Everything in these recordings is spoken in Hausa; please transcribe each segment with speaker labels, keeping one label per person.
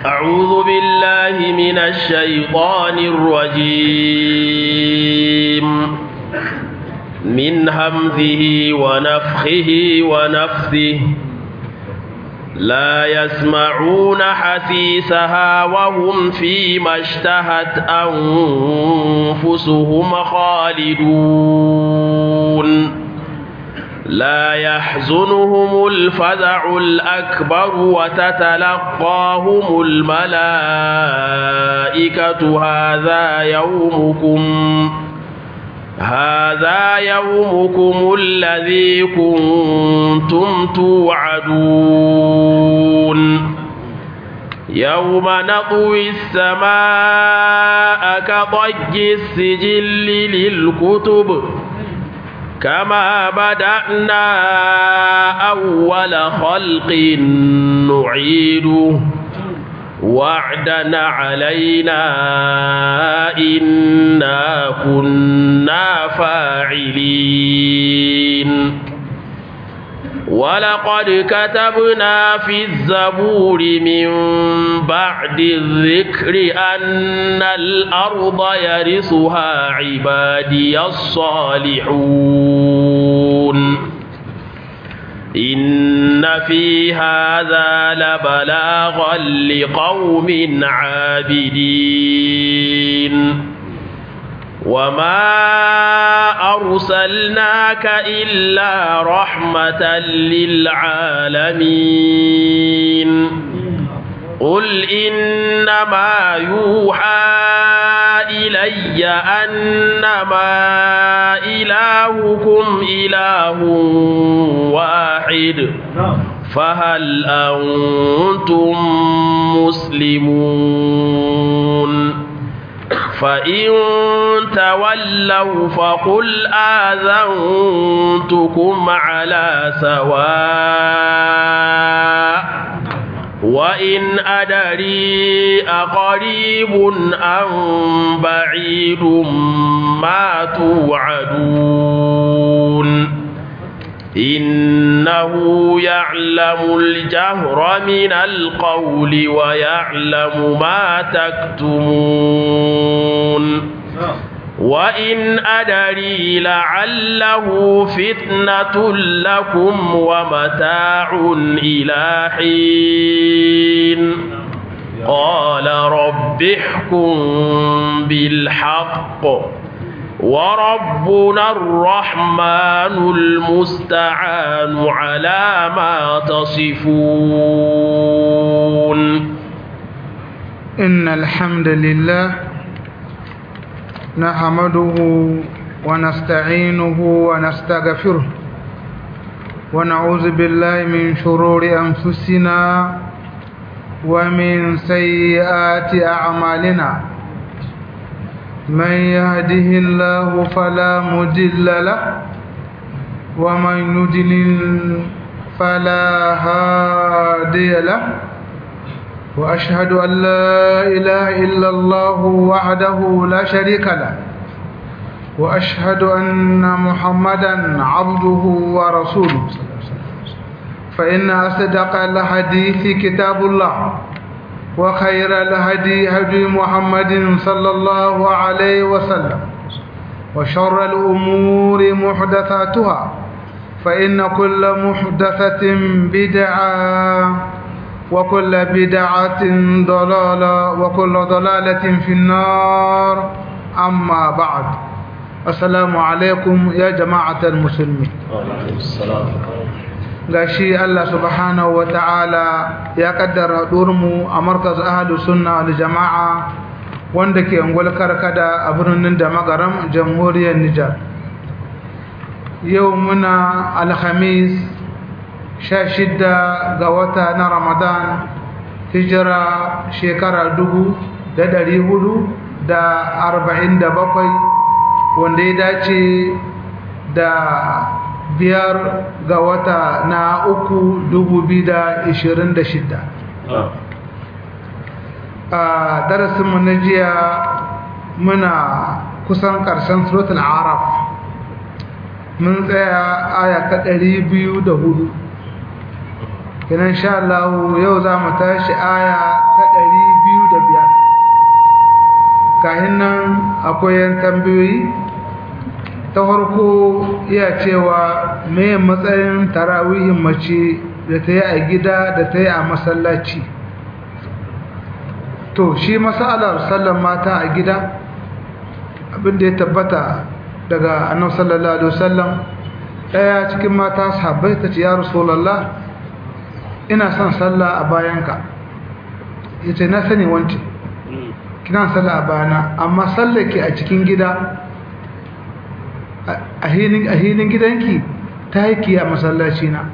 Speaker 1: أعوذ بالله من الشيطان الرجيم من همزه ونفخه ونفثه لا يسمعون حسيسها وهم فيما اشتهت أنفسهم خالدون لا يحزنهم الفزع الأكبر وتتلقاهم الملائكة هذا يومكم هذا يومكم الذي كنتم توعدون يوم نطوي السماء كطي السجل للكتب كما بدأنا أول خلق نعيده وعدا علينا إنا كنا فاعلين ولقد كتبنا في الزبور من بعد الذكر أن الأرض يرثها عبادي الصالحون إن في هذا لبلاغا لقوم عابدين وما أرسلناك إلا رحمة للعالمين قل إنما يوحى إلي أنما إلهكم إله واحد فهل أنتم مسلمون فإن تولوا فقل آذنتكم على سواء وإن أدري أقريب أم بعيد ما توعدون إنه يعلم الجهر من القول ويعلم ما تكتمون وإن أدري لعله فتنة لكم ومتاع إلى حين قال رب احكم بالحق وربنا الرحمن المستعان على ما تصفون
Speaker 2: إن الحمد لله نحمده ونستعينه ونستغفره ونعوذ بالله من شرور أنفسنا ومن سيئات أعمالنا من يهده الله فلا مضل له ومن يضلل فلا هادي له وأشهد أن لا إله إلا الله وحده لا شريك له وأشهد أن محمدا عبده ورسوله فإن أصدق الحديث كتاب الله وخير الهدي هدي محمد صلى الله عليه وسلم وشر الأمور محدثاتها فإن كل محدثة بدعة وكل بدعة ضلالة وكل ضلالة في النار أما بعد السلام عليكم يا جماعة المسلمين
Speaker 1: وعليكم السلام
Speaker 2: gashi Allah subhanahu ta'ala ya kaddara mu a markaz ahlus sunna wal jama'a wanda ke ungwal karkada a birnin da magaram jamhuriyar Nijar yau muna alhamis sha shidda ga wata na Ramadan hijira shekara dubu da dari hudu da arba'in da bakwai wanda ya dace da biyar ga wata na uku dubu biyu da ishirin da shida a darasinmu na jiya muna kusan ƙarshen suratul araf mun tsaya aya ta ɗari biyu da hudu kenan insha Allah yau za mu tashi aya ta ɗari biyu da biyar kahin nan akwai yan tambayoyi ta farko iya cewa me matsayin tarawihin mace da ta yi a gida da ta yi a masallaci to shi masalar sallan mata a gida abinda ya tabbata daga annabi sallallahu alaihi wasallam daya cikin mata sahabbai ta ce ya rasulullah ina son sallah a bayanka yace na sani wance kina sallah a bayana amma sallake a cikin gida a hinin a hinin gidanki ta yi a masallaci na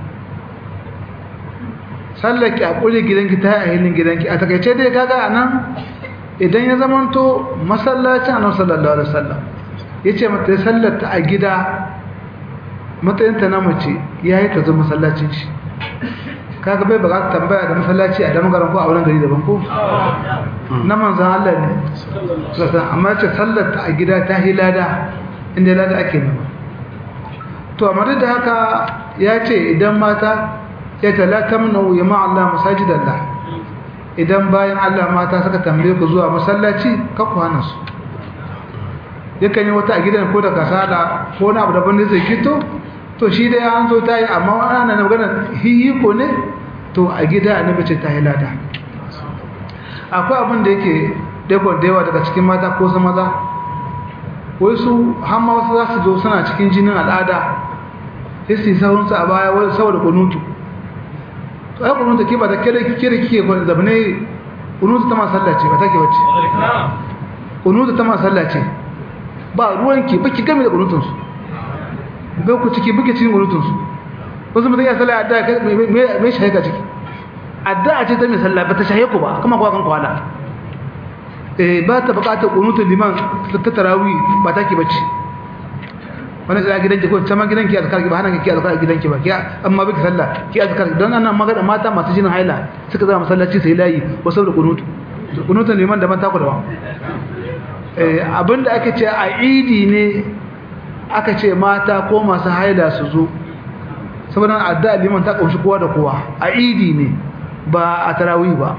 Speaker 2: sallake a kure gidanki ta yi a hinin gidanki a takaice dai kaga anan idan ya zamanto masallacin annabi sallallahu alaihi wasallam yace mata sallarta a gida matsayinta na mace yayi ta zo masallacin shi kaga bai baka tambaya da masallaci a damagaran ko a wurin gari daban ko na manzon Allah ne sallallahu amma ce sallarta a gida ta hilada inda lada ake nema to amma da haka ya ce idan mata ya talatamnu ya ma Allah masajidallah idan bayan Allah mata suka tambaye ku zuwa masallaci ka ku hana su yakan yi wata a gidan ko da kasala ko na abu daban da zai kito to shi dai an zo ta yi amma ana na magana hiyi ko ne to a gida annabi ce ta yi lada akwai abin da yake dakon da yawa daga cikin mata ko su maza wai su hamma wasu za su zo suna cikin jinin al'ada sai su yi sauransu a baya wani saboda kunutu to ai kunutu ke ba ta kere kere kike ko zabne kunutu ta masallaci ba take wacce kunutu ta masallaci ba ruwanki baki game da kunutun su ga ku ciki buke cikin kunutun su wasu mutum ya sallah adda me shaye ka ciki adda ce ta mai sallah ba ta shaye ku ba kuma kuwa kan kwala eh ba ta bukatar kunutun liman ta tarawih ba take bacci wani tsaya gidanki ko sama gidanki azkar ba hana ki azkar gidanki ba ki amma biki sallah ki azkar don annan magana mata masu jinin haila suka zama masallaci sai layi wasu da kunutu kunutun liman da man taku da ba eh abinda aka ce a idi ne aka ce mata ko masu haila su zo saboda addu'a liman ta kunshi kowa da kowa a idi ne ba a tarawih ba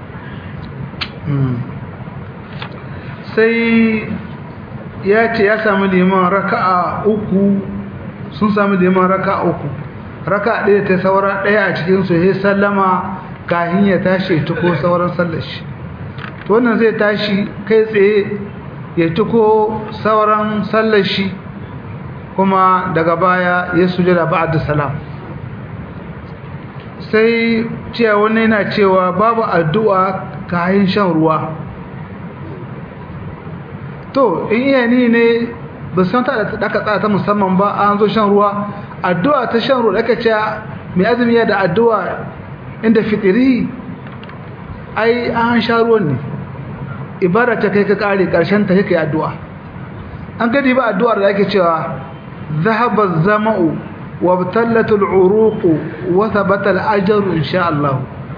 Speaker 2: sai ya ce ya sami liman raka'a uku sun sami liman raka'a uku raka'a ɗaya ta saura ɗaya a cikinsu ya sallama kahin ya tashi tuko sauran sallar shi to wannan zai tashi kai tsaye ya tuko sauran sallar shi kuma daga baya ya sujada ba'da salam sai cewa wani yana cewa babu addu'a kayan shan ruwa to in iya ni ne ba san ta da aka tsara ta musamman ba an zo shan ruwa addu'a ta shan ruwa aka ce mai azumi ya da addu'a inda fitiri ai an sha ruwan ne ibada ta kai ka kare karshen ta kai addu'a an gadi ba addu'ar da ake cewa ذهب الزمأ وابتلت العروق وثبت الأجر إن شاء الله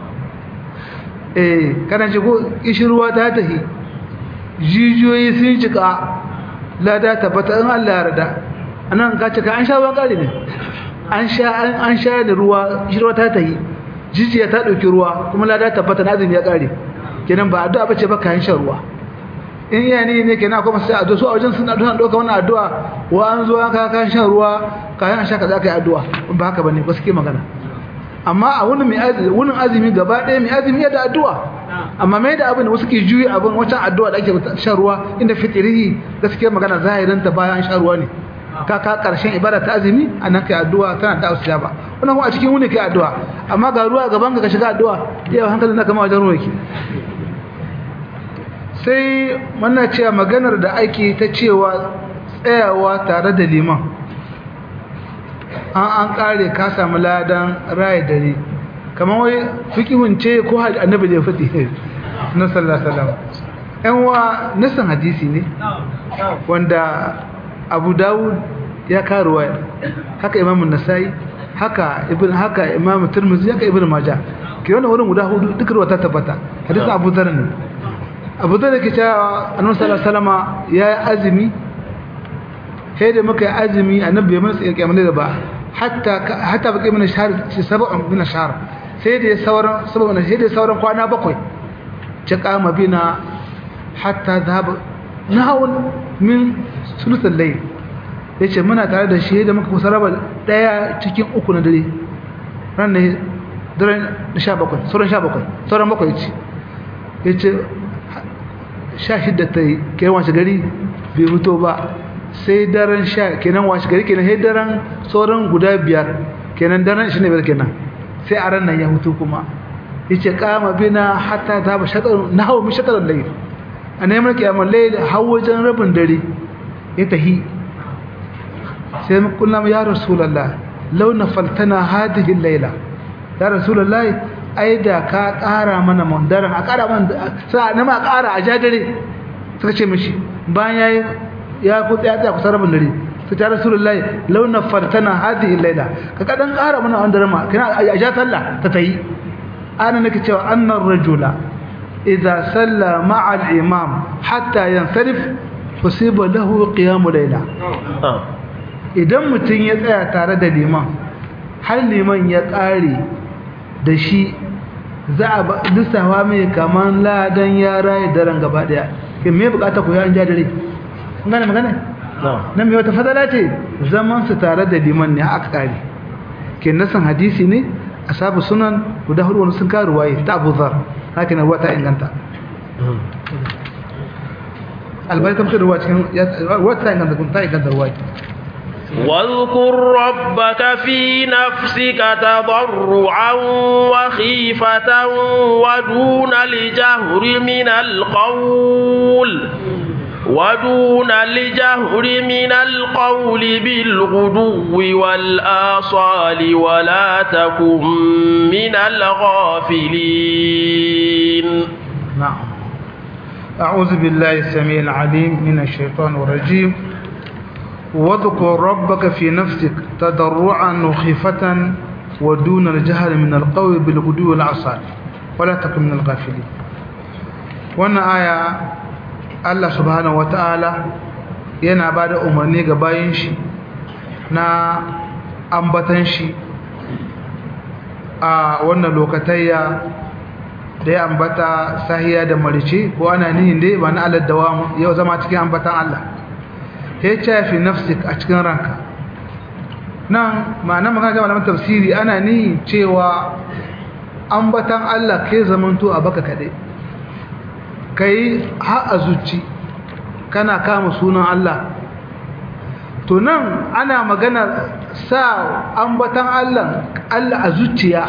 Speaker 2: eh kana ji ko ishirwa ta tahi jijiyoyi sun cika lada tabbata in Allah ya rada anan ka cika an sha ruwan kare ne an sha an sha da ruwa ishirwa ta tahi jijiya ta dauki ruwa kuma lada tabbata na azumi ya kare kenan ba addu'a bace ba kayan shan ruwa in iya ne ne kenan kuma sai addu'a su a wajen suna addu'a doka wannan addu'a wa an zo aka kan shan ruwa kayan sha kaza kai addu'a ba haka bane ba suke magana amma a wurin mai azumi wurin azumi gaba ɗaya mai azumi ya da addu'a amma mai da abin da wasu ke juyi abin wancan addu'a da ake shan ruwa inda fitirihi gaskiya magana zahirin ta bayan shan ruwa ne ka ka karshen ibada ta azumi anan kai addu'a tana da usiya ba wannan kuma a cikin wuni kai addu'a amma ga ruwa gaban ka ka shiga addu'a yau hankalin naka ma wajen ruwa yake sai muna cewa maganar da ake ta cewa tsayawa tare da liman an an kare ka samu ladan raye dare kamar wai fikihun ce ko annabi da ya fadi na sallallahu alaihi yan wa nasan hadisi ne wanda abu dawud ya karuwa haka imamun nasai haka ibn haka imamu tirmidhi haka ibn majah ke wannan wurin guda hudu duk ruwa ta tabbata hadisin abu dharr ne abu da ke cewa annabi sallallahu alaihi wasallama yayi azumi sai da muka yi azumi annabi bai mana tsaye kiyamar da ba hatta hatta baki mana shahr shi sab'un min shahr sai da sauran saboda sai da sauran kwana bakwai ta kama bina hatta zaba nahawun min sulusul layl yace muna tare da shi da muka kusa raba daya cikin uku na dare ran ne daren 17 sauran 17 sauran bakwai ce yace 16 ta yi kai washe gari bai fito ba sai daren sha kenan washe gari kenan sai daren sauran guda biyar kenan daren 25 kenan sai a ran nan ya hutu kuma yace kama bina hatta ta ba shatar nahawu min shatar layl a neman kiyamar layl har wajen rabin dare ya tahi sai mu kullum ya rasulullah law nafaltana hadhihi layla ya rasulullah ai da ka ƙara mana mandaran a ƙara mana sai na ma ƙara a jadare suka ce mishi bayan yayi ya ku tsaya tsaya kusa rabin dare sai ta rasulullah law nafaltana hadhihi layla ka kadan ƙara mana mandaran ma kana a ja sallah ta tayi ana nake cewa annar rajula idza salla ma'a al-imam hatta yansarif fusiba lahu qiyam layla idan mutun ya tsaya tare da liman har liman ya kare da shi za a lissafa mai kaman ladan ya raye daren gaba daya kin me bukata ku ya an jadare kun gane magana nan me wata fadala ce zaman su tare da liman ne aka kare kin nasan hadisi ne asabu sunan guda hudu wani sun karu waye ta Abu Dharr haka na wata inganta albarkam ta ruwa cikin wata inganta kun ta inganta ruwa
Speaker 1: واذكر ربك في نفسك تضرعا وخيفة ودون الجهر من القول ودون الجهر من القول بالغدو والآصال ولا تكن من الغافلين
Speaker 2: نعم أعوذ بالله السميع العليم من الشيطان الرجيم واذكر ربك في نفسك تضرعا وخيفة ودون الجهر من القول بالغدو والآصال ولا تكن من الغافلين وانا آية Allah subhanahu wata'ala yana ba da umarni ga bayan shi na ambatan shi a wannan lokatayya da ya ambata sahiya da marice ko ana nihin dai ba na alad dawa yau zama cikin ambatan Allah ya ce fi nafsik a cikin ranka nan ma'ana magana ga malaman tafsiri ana nihin cewa ambatan Allah ke zamanto a baka kaɗai ka yi a zuci kana kama sunan Allah to nan ana magana sa ambatan Allah Allah a zuciya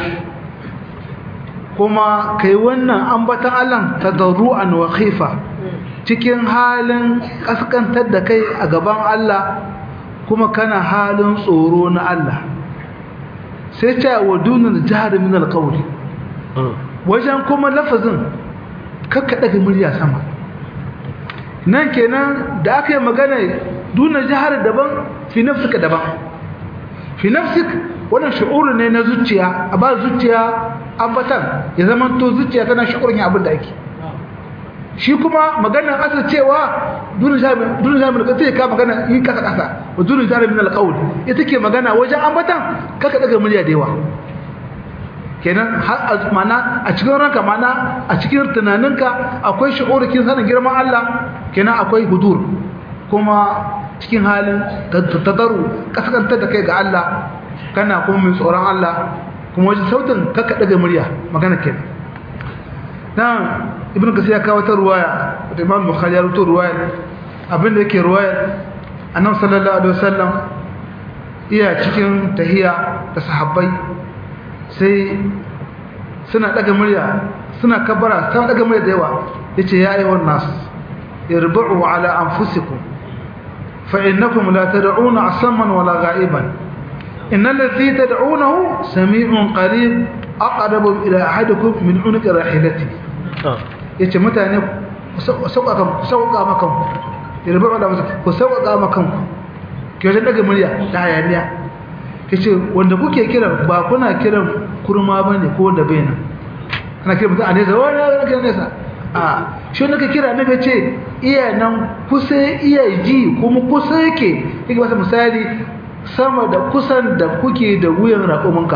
Speaker 2: kuma kai wannan ambatan Allah tadarru'an wa khifa cikin halin kaskantar da kai a gaban Allah kuma kana halin tsoro na Allah sai ta wa dunal jahar min alqawli wajen kuma lafazin kakka daga murya sama nan kenan da aka yi magana duna jihar daban fi nafsika daban fi nafsik wannan shu'uru ne na zuciya a ba zuciya ambatan ya zama to zuciya tana shu'urin abin da ake shi kuma maganar asa cewa duna jihar duna jihar min kace ka magana yi kasa kasa wa duna jihar min alqaul ita ke magana wajen ambatan kakka daga murya da yawa kenan har mana a cikin ranka mana a cikin tunaninka akwai shi'urikin sanin girman Allah kenan akwai hudur kuma cikin halin tadaru kasakantar da kai ga Allah kana kuma mai tsoron Allah kuma wajen sautin kakka daga murya magana kenan nan ibn kasir ya kawo ta ruwaya da imam bukhari ya rubuta ruwaya abinda yake ruwaya annabi sallallahu alaihi wasallam iya cikin tahiya da sahabbai sai suna daga murya suna kabbara suna daga murya da yawa yace ya ayyuhan nas irbu'u ala anfusikum fa innakum la tad'una asamman wala gha'iban innal ladhi tad'unahu sami'un qarib aqrabu ila ahadikum min unqi rahilati yace mutane ku sauƙaƙa ku sauƙaƙa makan irbu'u ala anfusikum ku sauƙaƙa makan ku ke wajen daga murya da hayaniya yace wanda kuke kira ba kuna kiran kurma bane ko da baina ana kira mutum a nesa wani ana kira nesa a shi wanda ka kira na ga ce iya nan kusa iya ji kuma kusa yake yake masa misali sama da kusan da kuke da wuyan raƙuminka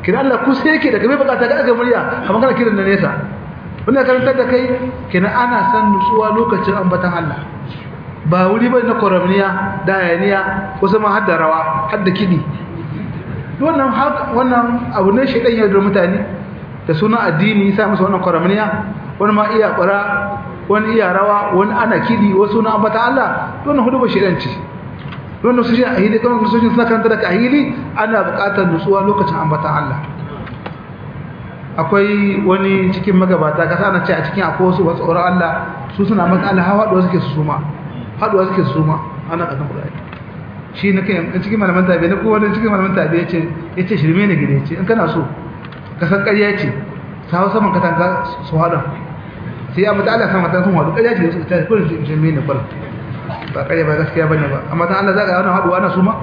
Speaker 2: kina Allah ku sai yake daga mai bukata ga daga murya kamar kana kiran da nesa wannan karantar da kai kina ana san nutsuwa lokacin ambatan Allah ba wuri ba na koramniya da hayaniya wasu ma har da rawa har da kidi wannan wannan abu ne shedan ya da mutane da suna addini sa musu wannan koramniya wani ma iya bara wani iya rawa wani ana kidi wasu na ambata Allah wannan hudu ba shedan ce wannan su shi ahili kuma su suna karanta da ahili ana buƙatar nutsuwa lokacin ambatan Allah akwai wani cikin magabata kasa na ce a cikin akwai wasu wasu tsoron Allah su suna maka Allah hawa haɗuwa suke su suma haɗuwa suke su suma ana ƙasan kuɗaɗe shi na kai cikin malaman tabi na kowane cikin malaman tabi ya ce ya ce shirme ne gida ya ce in kana so ka san ƙarya ce sa hau saman katanga su haɗa sai ya mutu Allah sama ta sun haɗu ƙarya ce ta kullum shirme ne kwal ba ƙarya ba gaskiya bane ba amma dan Allah zaka wannan haɗuwa na suma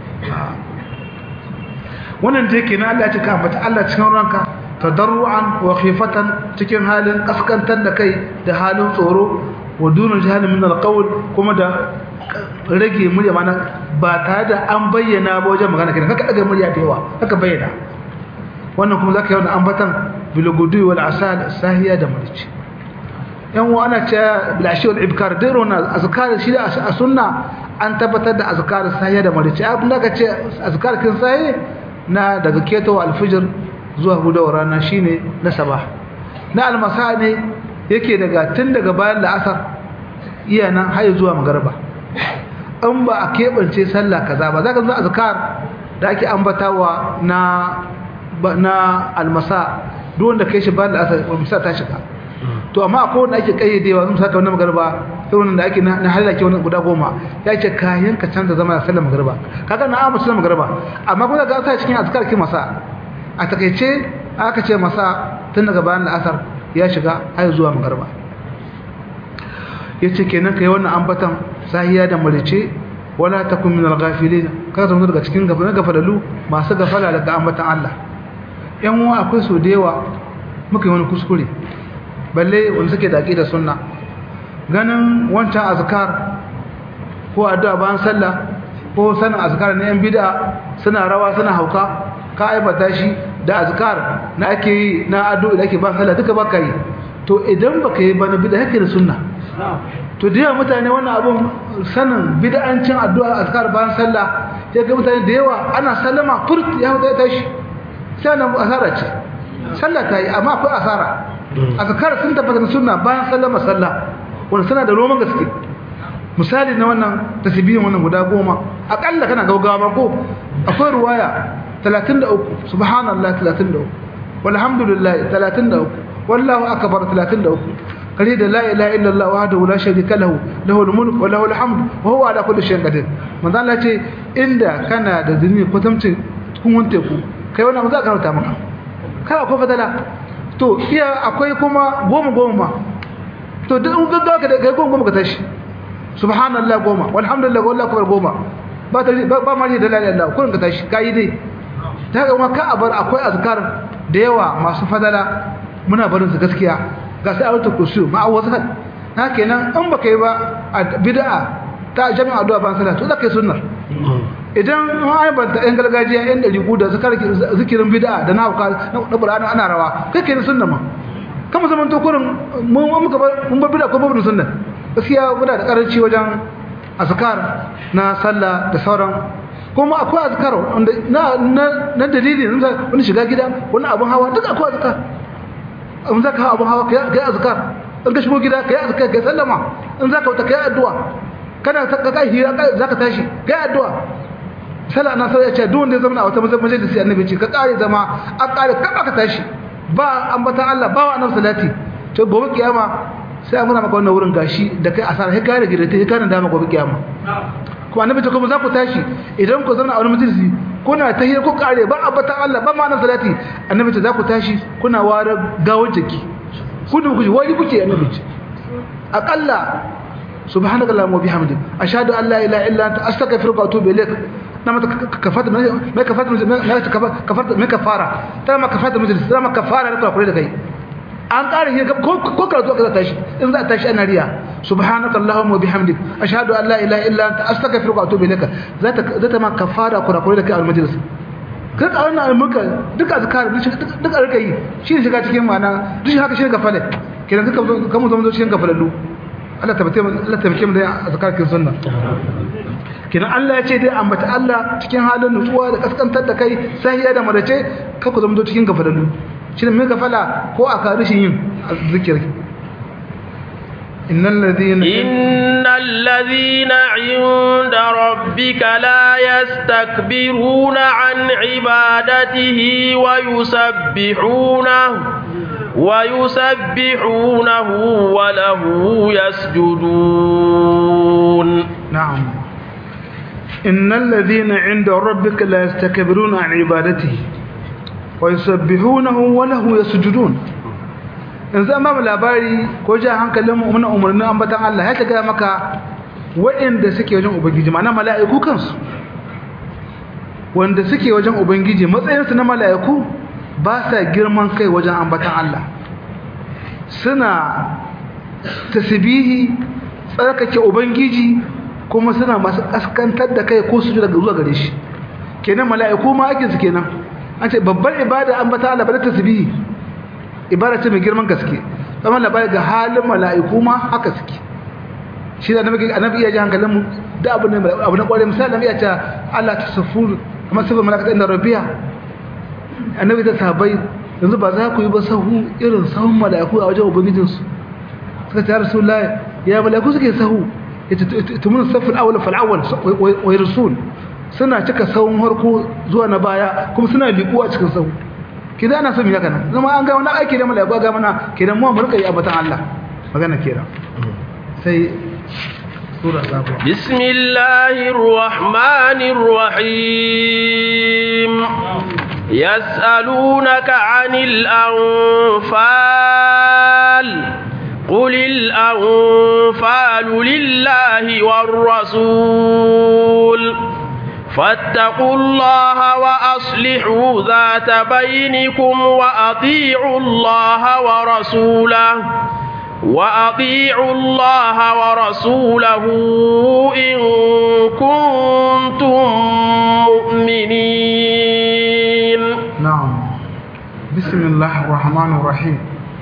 Speaker 2: wannan da yake na Allah ya ce ka ambata Allah cikin ranka tadarruan wa khifatan cikin halin kaskantar da kai da halin tsoro wa dunun jahalin min alqawl kuma da rage murya mana ba tare da an bayyana ba wajen magana kenan kaka daga murya da yawa kaka bayyana wannan kuma zaka yi wannan ambatan bil gudu wal asal sahiya da murici yan wa ana cewa bil ashi wal ibkar dai rona azkar shi da a sunna an tabbatar da azkar sahiya da murici abin da ka ce azkar kin sahi na daga keto alfijir zuwa hudawar rana shine na sabah na almasa ne yake daga tun daga bayan la'asar iya nan har zuwa magarba in ba a keɓance sallah kaza ba za ka zo azkar da ake ambatawa na na almasa duk wanda kai shi bayan la'asar almasa ta shiga to amma akwai wanda ake kayyadewa sun saka wannan magarba sai wannan da ake na halaka wannan guda goma ya ce kayan ka canza zama da sallar magarba kaga na amma sallar magarba amma kuma ga sa cikin azkar ki masa a takeice aka ce masa tun daga bayan la'asar ya shiga har zuwa magarba yace kenan kai wannan ambatan sahiya da malice wala takun min al-ghafilin kada zama daga cikin gafala gafalalu masu gafala daga ambatan Allah yan uwa akwai so da yawa muka yi wani kuskure balle wanda suke da aqida sunna ganin wancan azkar ko addu'a bayan sallah ko sanin azkar na yan bid'a suna rawa suna hauka ka aibata shi da azkar na ake yi na addu'a da ake ba sallah duka baka yi to idan baka yi ba na bid'a yake da sunna to da yawa mutane wannan abun sanin bid'ancin addu'a azkar bayan sallah sai ga mutane da yawa ana sallama furt ya huta tashi sai nan asara ce sallah ta yi amma akwai asara azkar sun tabbata da sunna bayan sallama sallah wanda suna da roman gaske misali na wannan tasbihin wannan guda goma akalla kana gaugawa ko akwai ruwaya 33 subhanallah 33 walhamdulillah 33 wallahu akbar 33 kare da la ilaha illallah wahdahu la sharika lahu lahul mulku wa lahul hamdu wa huwa ala kulli shay'in qadir manzo Allah ce inda kana da zuni kwatamcin kun wante ku kai wannan mu za ka rauta maka kai akwai fadala to iya akwai kuma goma goma to duk in gaggawa ka da kai goma goma ka tashi subhanallah goma walhamdulillah wallahu akbar goma ba ta ba ma da la ilaha illallah kun ka tashi kai dai ta ga kuma ka abar akwai azkar da yawa masu fadala muna barin su gaskiya ga sai auta kursu ma'awazat na kenan in baka yi ba a bid'a ta jami'a addu'a ban sallah to zaka yi sunnar idan an banta yan gargajiya yan dari da suka zikirin bid'a da na hauka na Qur'ani ana rawa kai kai sunna ma kama zaman to kurin mun muka mun bar bid'a ko babu sunna gaskiya muna da karanci wajen azkar na sallah da sauran kuma akwai azkar wanda na na dalili wani shiga gida wani abun hawa duk akwai azkar in zaka hawa abun hawa kai azkar in ka shigo gida kai azkar kai sallama in zaka wuta kai addu'a kana ka kai hira zaka tashi kai addu'a sallah na sai ya ce duk wanda ya zama a wata majalisi annabi ce ka kare zama an kare ka ka tashi ba ambatan Allah ba wa annabi salati to gobe kiyama sai muna maka wannan wurin gashi da kai asara sai kai da gida sai kai da gobe kiyama kuma annabi ce kuma za ku tashi idan ku zauna a wani majalisi kuna ta hira ku kare ba ambatan Allah ba ma annabi salati annabi ce za ku tashi kuna ware gawar jiki ku da kuke wani kuke annabi ce aqalla subhanaka allahumma wa bihamdik ashhadu an la ilaha illa anta astaghfiruka wa atubu ilaik nama kafata mai kafata mai kafata mai kafara ta ma kafata majalis ta ma kafara da kula da kai an ƙara yi ko ko karatu aka tashi in za a tashi ana riya subhanaka allahumma wa bihamdik ashhadu an la ilaha illa anta astaghfiruka wa atubu ilaik za ta za ta ma kafara kula kula da kai al majalis ka ka wannan almuka duk azkar duk a rika yi shi ne shiga cikin ma'ana duk shi haka shi ne gafale kenan duka kan mu zama cikin gafalallu Allah tabbata Allah tabbata mu da azkar kin sunna kenan Allah ya ce dai ambata Allah cikin halin nutsuwa da kaskantar da kai sahiya da madace ka ku zama cikin gafalallu shi ne mai gafala ko a ka rishin yin zikiri innal ladina
Speaker 1: innal ladina 'inda rabbika la yastakbiruna 'an 'ibadatihi wa yusabbihunahu ويسبحونه وله يسجدون
Speaker 2: نعم إن الذين عند ربك لا يستكبرون عن عبادته ويسبحونه وله يسجدون yanzu an bamu labari ko ja hankalin mu muna umarnin ambatan Allah ya taga maka waɗanda suke wajen ubangiji ma'ana mala'iku kansu wanda suke wajen ubangiji matsayinsu na mala'iku ba sa girman kai wajen ambatan Allah suna tasbihi tsarkake ubangiji kuma suna masu kaskantar da kai ko su daga zuwa gare shi kenan mala'iku ma ake su kenan an ce babbar ibada ambata Allah ba da tasbihi ibada ce mai girman gaske amma labari ga halin mala'iku ma haka suke shi da annabi annabi ya ji hankalin mu da abu ne abu na kware misali annabi ya ce Allah tasaffu kamar sifar malakata inda rabbiya annabi da sahabbai yanzu ba za ku yi ba sahu irin sahun mala'iku a wajen ubangijinsu suka ce rasulullahi ya mala'iku suke sahu yace tumun saful awwal fal awwal wa rasul suna cika sahun harko zuwa na baya kuma suna liku a cikin sahu kidan ana so mu haka nan zama an ga wani aiki da mala'iku ga mana kidan mu mu rika yi abatan Allah magana kira sai sura sabuwa
Speaker 1: bismillahir rahmanir rahim يسألونك عن الأنفال قل الأنفال لله والرسول فاتقوا الله وأصلحوا ذات بينكم وأطيعوا الله ورسوله وأطيعوا الله ورسوله إن كنتم مؤمنين
Speaker 2: نعم بسم الله الرحمن الرحيم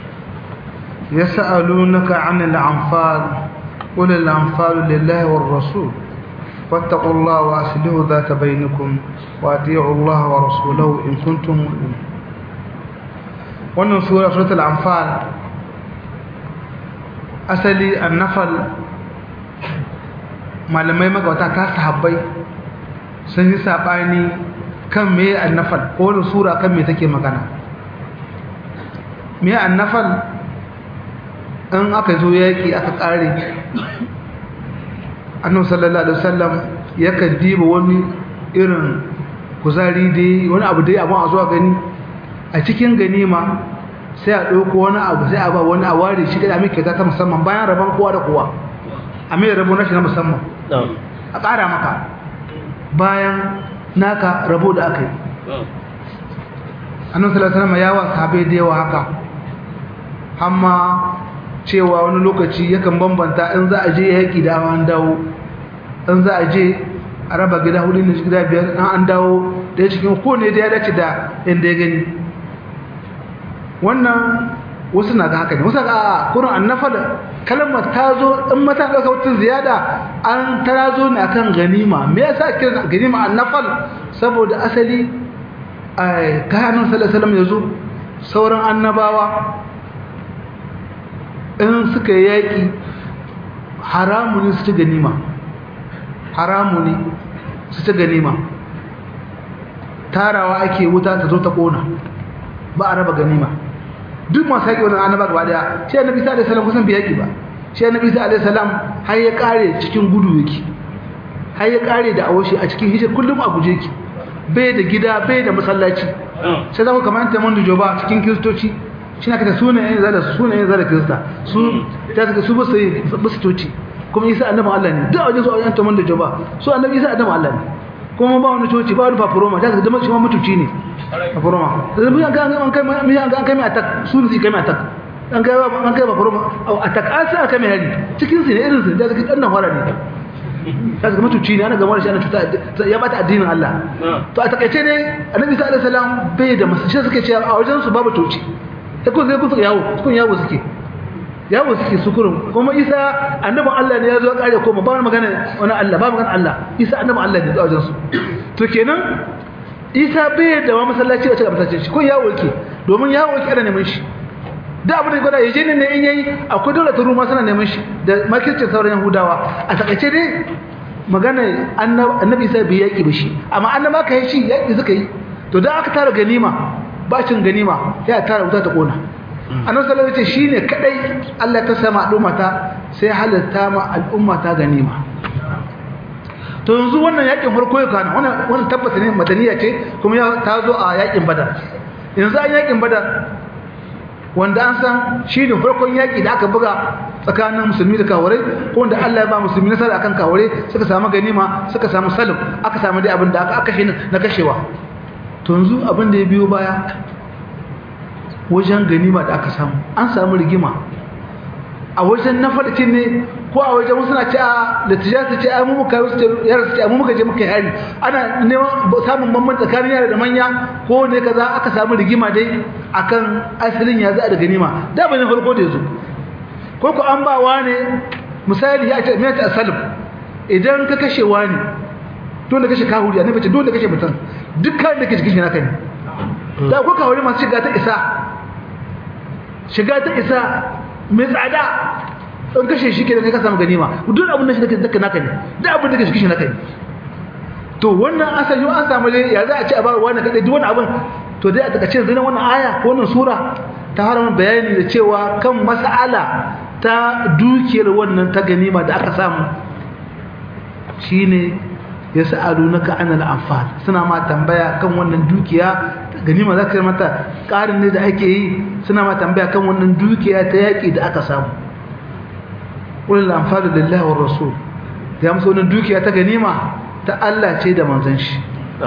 Speaker 2: يسألونك عن الأنفال قل الأنفال لله والرسول فاتقوا الله وأصلحوا ذات بينكم وأطيعوا الله ورسوله إن كنتم مؤمنين wannan sura suratul anfal asali annafal malamai magawata ta sahabbai sun yi sabani kan me annafal ko wani sura kan me take magana me annafal in aka zo yaki aka kare annabi sallallahu alaihi wasallam yakan diba wani irin kuzari dai wani abu dai abun a zuwa gani a cikin ganima sai a ɗauko wani abu sai a ba wani a ware shi kada mai kyauta ta musamman bayan rabon kowa da kowa a mai rabo na shi na musamman a ƙara maka bayan naka rabo da aka yi annan salasalama ya wa sahabai da yawa haka amma cewa wani lokaci yakan bambanta in za a je yaƙi da an dawo in za a je a raba gida hudu ne gida biyar an dawo da ya cikin ko ne da ya dace da inda ya gani wannan wasu na ga haka ne wasu ga kurin annafa da kalmar ta zo in mata ɗauka wata ziyada an ta zo ne akan ganima me yasa kiran ganima annafal saboda asali a kayanin sallallahu ya zo sauran annabawa in suka yaƙi haramu ne su ci ganima haramu ne su ci ganima tarawa ake wuta ta zo ta ƙona ba a raba ganima duk masu yaƙi wannan annaba gaba daya shi annabi isa alaihi salam kusan bai yaƙi ba shi annabi isa alaihi salam har ya kare cikin gudu yake har ya kare da awashi a cikin hijir kullum a guje yake bai da gida bai da masallaci sai zama kamar ta mandu joba cikin kiristoci shi na kada sunayen zala sunayen zala kirista su ta saka su basu basu toci kuma isa annabi Allah ne duk a wajen su a wajen ta mandu joba su annabi isa annabi Allah ne kuma ba wani coci ba wani fafuroma ta zama shi ma mutuci ne fafuroma da zama ga an kai mai an kai mai attack su ne kai mai attack an kai an kai fafuroma attack an sai aka mai hari cikin su ne irin su da zaka dan fara ne ta zama tuci ne ana gama da shi ana cuta ya bata addinin Allah to a takaice ne annabi sallallahu alaihi wasallam bai da masu shi suke cewa a wajen su babu tuci sai kun sai kun suka yawo kun yawo suke yawo suke sukurun kuma isa annabin Allah ne ya zo kare koma ba wani magana wani Allah ba magana Allah isa annabin Allah ne a wajen su to kenan isa bai da wani masallaci a cikin masallaci shi ko yawo yake domin yawo yake ana neman shi da abin da gwada ya je ne in yayi akwai dole ta ruma suna neman shi da makircin sauran yahudawa a takaice dai magana annabi isa bai yaki ba shi amma annaba ka yi shi yaki suka yi to da aka tara ganima bacin ganima ya tara wuta ta kona annabi sallallahu alaihi wasallam shine kadai Allah ta sama al'umma ta sai halatta ma al'umma ta ganima to yanzu wannan yakin farko ya kana wannan wannan tabbata ne madaniya ce kuma ya ta zo a yakin badar yanzu an yakin badar wanda an san shi ne farkon yaƙi da aka buga tsakanin musulmi da kawarai ko wanda Allah ya ba musulmi nasara akan kawarai suka samu ganima suka samu salim aka samu dai abin da aka kashe na kashewa to yanzu abin da ya biyo baya wajen ganima da aka samu an samu rigima a wajen na farkin ne ko a wajen wasu na ce a da tijata ce a mu muka yi su yara su ce a mu muka je muka yi hari ana neman samun bambam tsakanin yara da manya ko ne kaza aka samu rigima dai akan asalin ya za da ganima da bane farko da yazo ko ko an ba wani misali ya ce me ta salim idan ka kashe wani dole kashe kahuri annabi ce dole kashe mutum dukkan da kashe kashe naka ne da ko kawai masu shiga ta isa shiga ta isa mai tsada in kashe shi kenan kai ka samu ganima duk abin da shi kake zaka naka ne duk abin da kake shi naka ne to wannan asali an samu ne ya za a ci a bar wani kadai duk wani abin to dai a takaice zai wannan aya ko wannan sura ta harama bayani da cewa kan mas'ala ta dukiyar wannan ta ganima da aka samu shine yas'alunaka anil anfal suna ma tambaya kan wannan dukiya ganima zaka mata karin ne da ake yi suna ma tambaya kan wannan dukiya ta yaki da aka samu ulul anfal lillahi war rasul ya musu wannan dukiya ta ganima ta Allah ce da manzon shi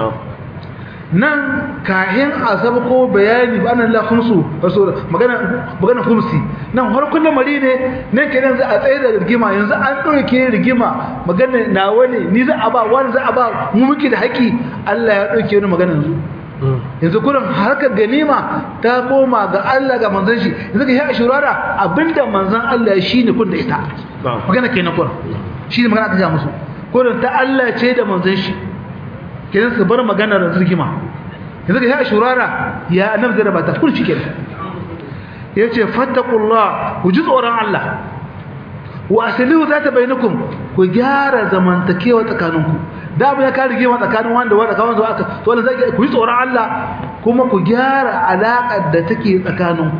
Speaker 2: nan kahin azab ko bayani ba nan la khumsu rasul magana magana khumsi nan harkun lamari ne nan kenan za a tsaye da rigima yanzu an dauke rigima magana nawa ne ni za a ba wani za a ba mu muke da haƙi Allah ya dauke ni magana yanzu yanzu kurin harkar ganima ta koma ga Allah ga manzon shi yanzu ka yi ashurara abinda manzon Allah shi ne kun da ita magana kenan kurin shi ne magana aka ja musu kurin ta Allah ce da manzon shi kenan su bar magana da zirgima yanzu ka yi ashurara ya annabi zai rabata kun shi kenan yace fattaqullah ku ji tsoron Allah wa aslihu zata bainakum ku gyara zamantakewa tsakaninku da abu ya kare gima tsakanin wanda wanda kawai zuwa aka to wannan zai ku yi tsoron Allah kuma ku gyara alaƙar da take tsakaninku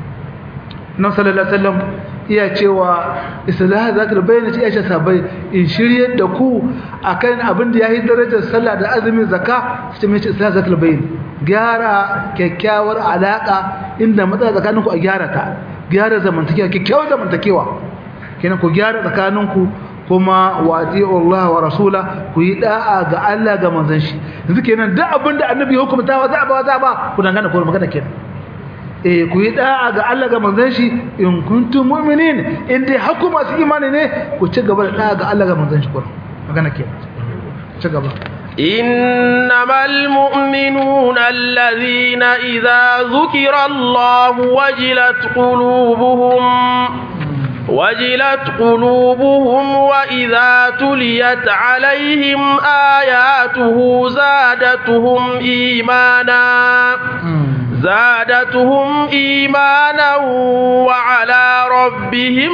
Speaker 2: nan sallallahu alaihi wasallam iya cewa islah zakar bayyana ce ya sabai in shirye da ku akan abin da yayi darajar sallah da azumin zakka sai mai ce islah zakar bayyana gyara kyakkyawar alaka inda matsala tsakaninku a gyara ta gyara zamantakewa kyakkyawar zamantakewa kenan ku gyara tsakaninku kuma wati Allah wa rasula ku yi da'a ga Allah ga manzon shi yanzu kenan duk abin da annabi ya hukunta wa za ba za ba ku dangana ko magana kenan eh ku yi da'a ga Allah ga manzon shi in kuntum mu'minin in dai haku masu imani ne ku ci gaba da da'a ga Allah ga manzon shi ko magana kenan ci gaba
Speaker 1: إنما المؤمنون الذين إذا ذكر الله وجلت قلوبهم وجلت قلوبهم وإذا تليت عليهم آياته زادتهم إيمانا زادتهم إيمانا وعلى ربهم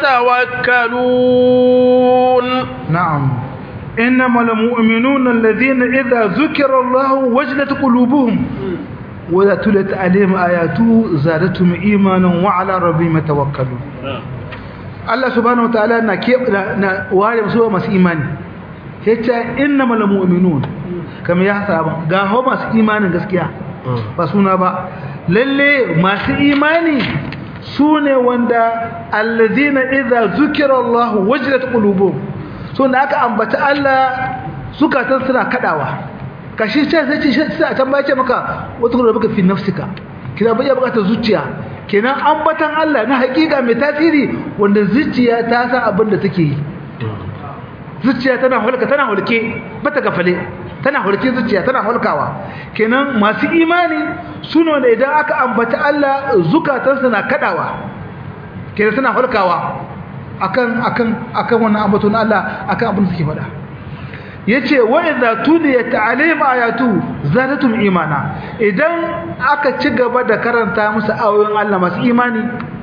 Speaker 1: يتوكلون
Speaker 2: نعم إنما المؤمنون الذين إذا ذكر الله وجلت قلوبهم وإذا تلت عليهم آياته زادتهم إيمانا وعلى ربهم يتوكلون Allah subhanahu wataala na ke na ware musu masu imani yace innamal mu'minun kamar ya saba ga ho masu imanin gaskiya ba suna ba lalle masu imani sune wanda allazina idza zukira Allah wajilat qulubuhum so da aka ambata Allah zukatan suna kadawa kashi sai sai ce sai a tambaye maka wata kuma baka fi nafsika kina bai bukatar zuciya kenan ambatan Allah na hakika mai tasiri wanda zuciya ta san abin da take yi zuciya tana hulka tana hulke bata gafale tana hulke zuciya tana hulkawa kenan masu imani sune wanda idan aka ambata Allah zukatansu na kadawa kenan suna hulkawa akan akan akan wannan ambaton Allah akan abin da suke faɗa yace wa idza tuliyat alaihim ayatu zadatum imana idan aka ci gaba da karanta musu ayoyin Allah masu imani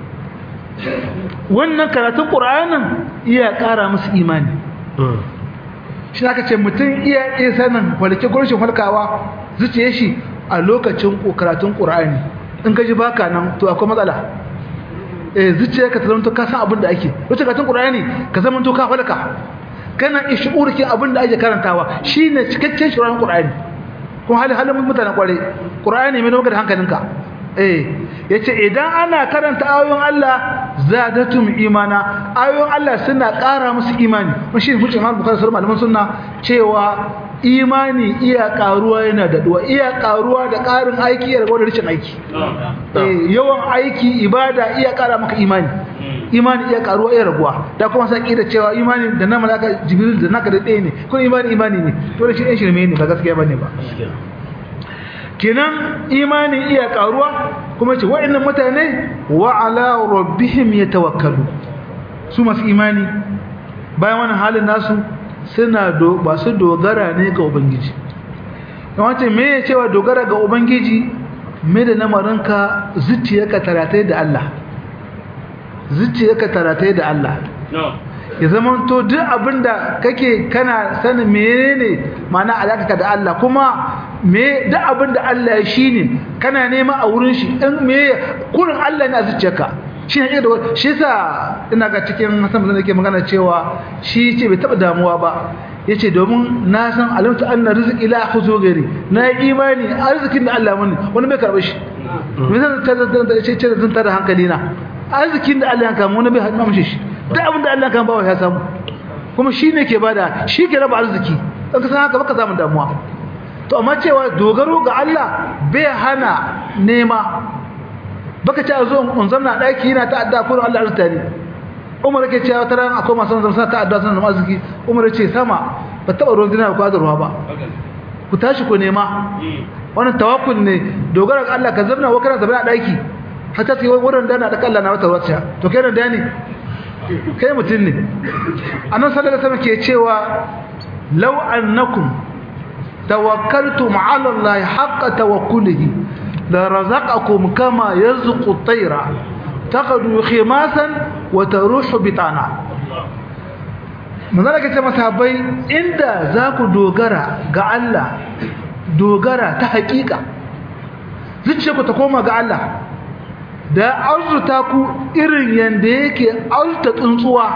Speaker 2: wannan karatun qur'anin iya ƙara musu imani shi aka ce mutum iya iya sanin walke gurshin falkawa zuciye shi a lokacin karatun qur'ani in ka ji baka nan to akwai matsala eh zuciya ka zama to ka san abin da ake lokacin karatun qur'ani ka zama to ka falka kana ishurki abin da ake karantawa shine cikakken shirin qur'ani kuma hali halin mutanen kware qur'ani mai nuna da hankalinka eh yace idan ana karanta ayoyin Allah zadatum imana ayoyin Allah suna ƙara musu imani mun shi hujjar Imam Bukhari sura malaman sunna cewa imani iya karuwa yana da duwa iya karuwa da ƙarin aiki ya rago da rishin aiki eh yawan aiki ibada iya ƙara maka imani imani iya karuwa iya raguwa da kuma sai da cewa imani da na malaka jibril da naka da ɗaya ne ko imani imani ne to da shi ɗan shirme ne ba gaskiya bane ba kenan imani iya karuwa kuma ce wa'annan mutane wa ala rabbihim yatawakkalu su masu imani bayan wannan halin nasu suna do ba su dogara ne ga ubangiji yawancin me ya cewa dogara ga ubangiji me da namarinka zuciyarka taratai da Allah zuciyarka taratai da Allah ya zama to duk abinda kake kana sanin menene ma'ana alaka da Allah kuma me duk abinda Allah ya shine kana nema a wurin shi in me kurin Allah ne a zuciyarka shi ne da shi yasa ina ga cikin Hassan bazan yake magana cewa shi ce bai taba damuwa ba yace domin na san alimtu anna rizqi la khuzu gari na yi imani arzikin da Allah mani wani bai karbe shi me zan ta ta ce ce zan tada hankali na arzikin da Allah ya kama wani bai hadu mishi shi duk abin da Allah kan bawa ya samu kuma shi ne ke bada shi ke raba arziki dan ka san haka baka samu damuwa to amma cewa dogaro ga Allah bai hana nema baka ce zo in zamna daki yana ta adda kullum Allah arzita ne Umar yake cewa wata ran akwai masu zamsa ta adda sunan arziki Umar yace sama ba taba ruwan dina ba da ruwa ba ku tashi ku nema wannan tawakkul ne dogara ga Allah ka zamna wa kana zamna daki hatta sai wurin da na da Allah na wata ruwa to kai da ne kai mutum ne annan sallallahu alaihi ke cewa law annakum tawakkaltum ala allahi haqqa tawakkulihi la razaqakum kama yarzuqu at-tayra taqadu khimasan wa taruhu bitana manzara kace masahabai inda za ku dogara ga Allah dogara ta hakika zuciya ku ta koma ga Allah da arzuta ku irin yanda yake arzuta tsuntsuwa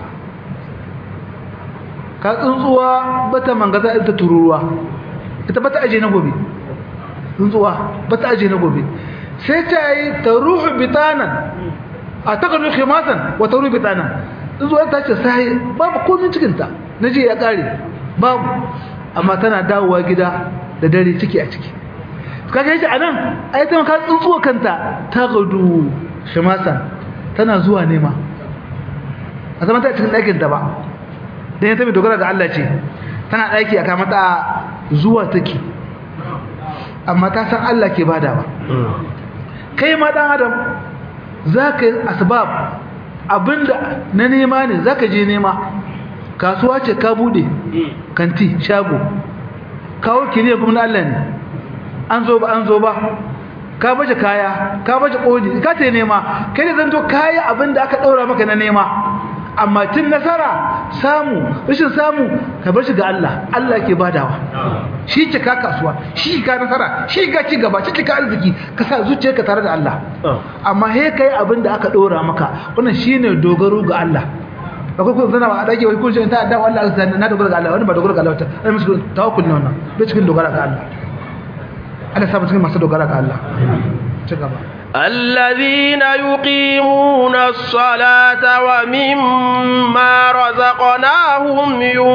Speaker 2: ka tsuntsuwa bata mangaza ita tururuwa ita bata aje na gobe tsuntsuwa bata aje na gobe sai ta yi ta ruhu bitanan a takardun khimasan wa ta ruhu bitanan tsuntsuwa ta ce sai babu komin cikinta na je ya kare babu amma tana dawowa gida da dare ciki a ciki kaga yace anan ai ta ka tsuntsuwa kanta ta gadu shimasa tana zuwa nema a zaman ta cikin ɗakin ta ba dan ya tabi dogara ga Allah ce tana ɗaki aka mata zuwa take amma ta san Allah ke bada ba kai ma dan adam zaka yi asbab abinda na nema ne zaka je nema kasuwa ce ka bude kanti shago kawo kiriya kuma Allah ne an zo ba an zo ba ka baje kaya ka baje kodi ka ta nema kai da zanto kaya abinda aka daura maka na nema amma tun nasara samu rashin samu ka bar shi ga Allah Allah ke badawa shi ke ka kasuwa shi ka nasara shi ka ci gaba shi ka arziki ka sa zuciyarka tare da Allah amma he kai abinda aka dora maka wannan shine dogaro ga Allah akwai kun zana ba a dake wai kun shi ta da Allah na dogara ga Allah wani ba dogara ga Allah ta ai musu tawakkul ne wannan bai cikin dogara ga Allah Allah sabu cikin masu dogara ga Allah ci gaba
Speaker 1: الذين يقيمون الصلاة ومما رزقناهم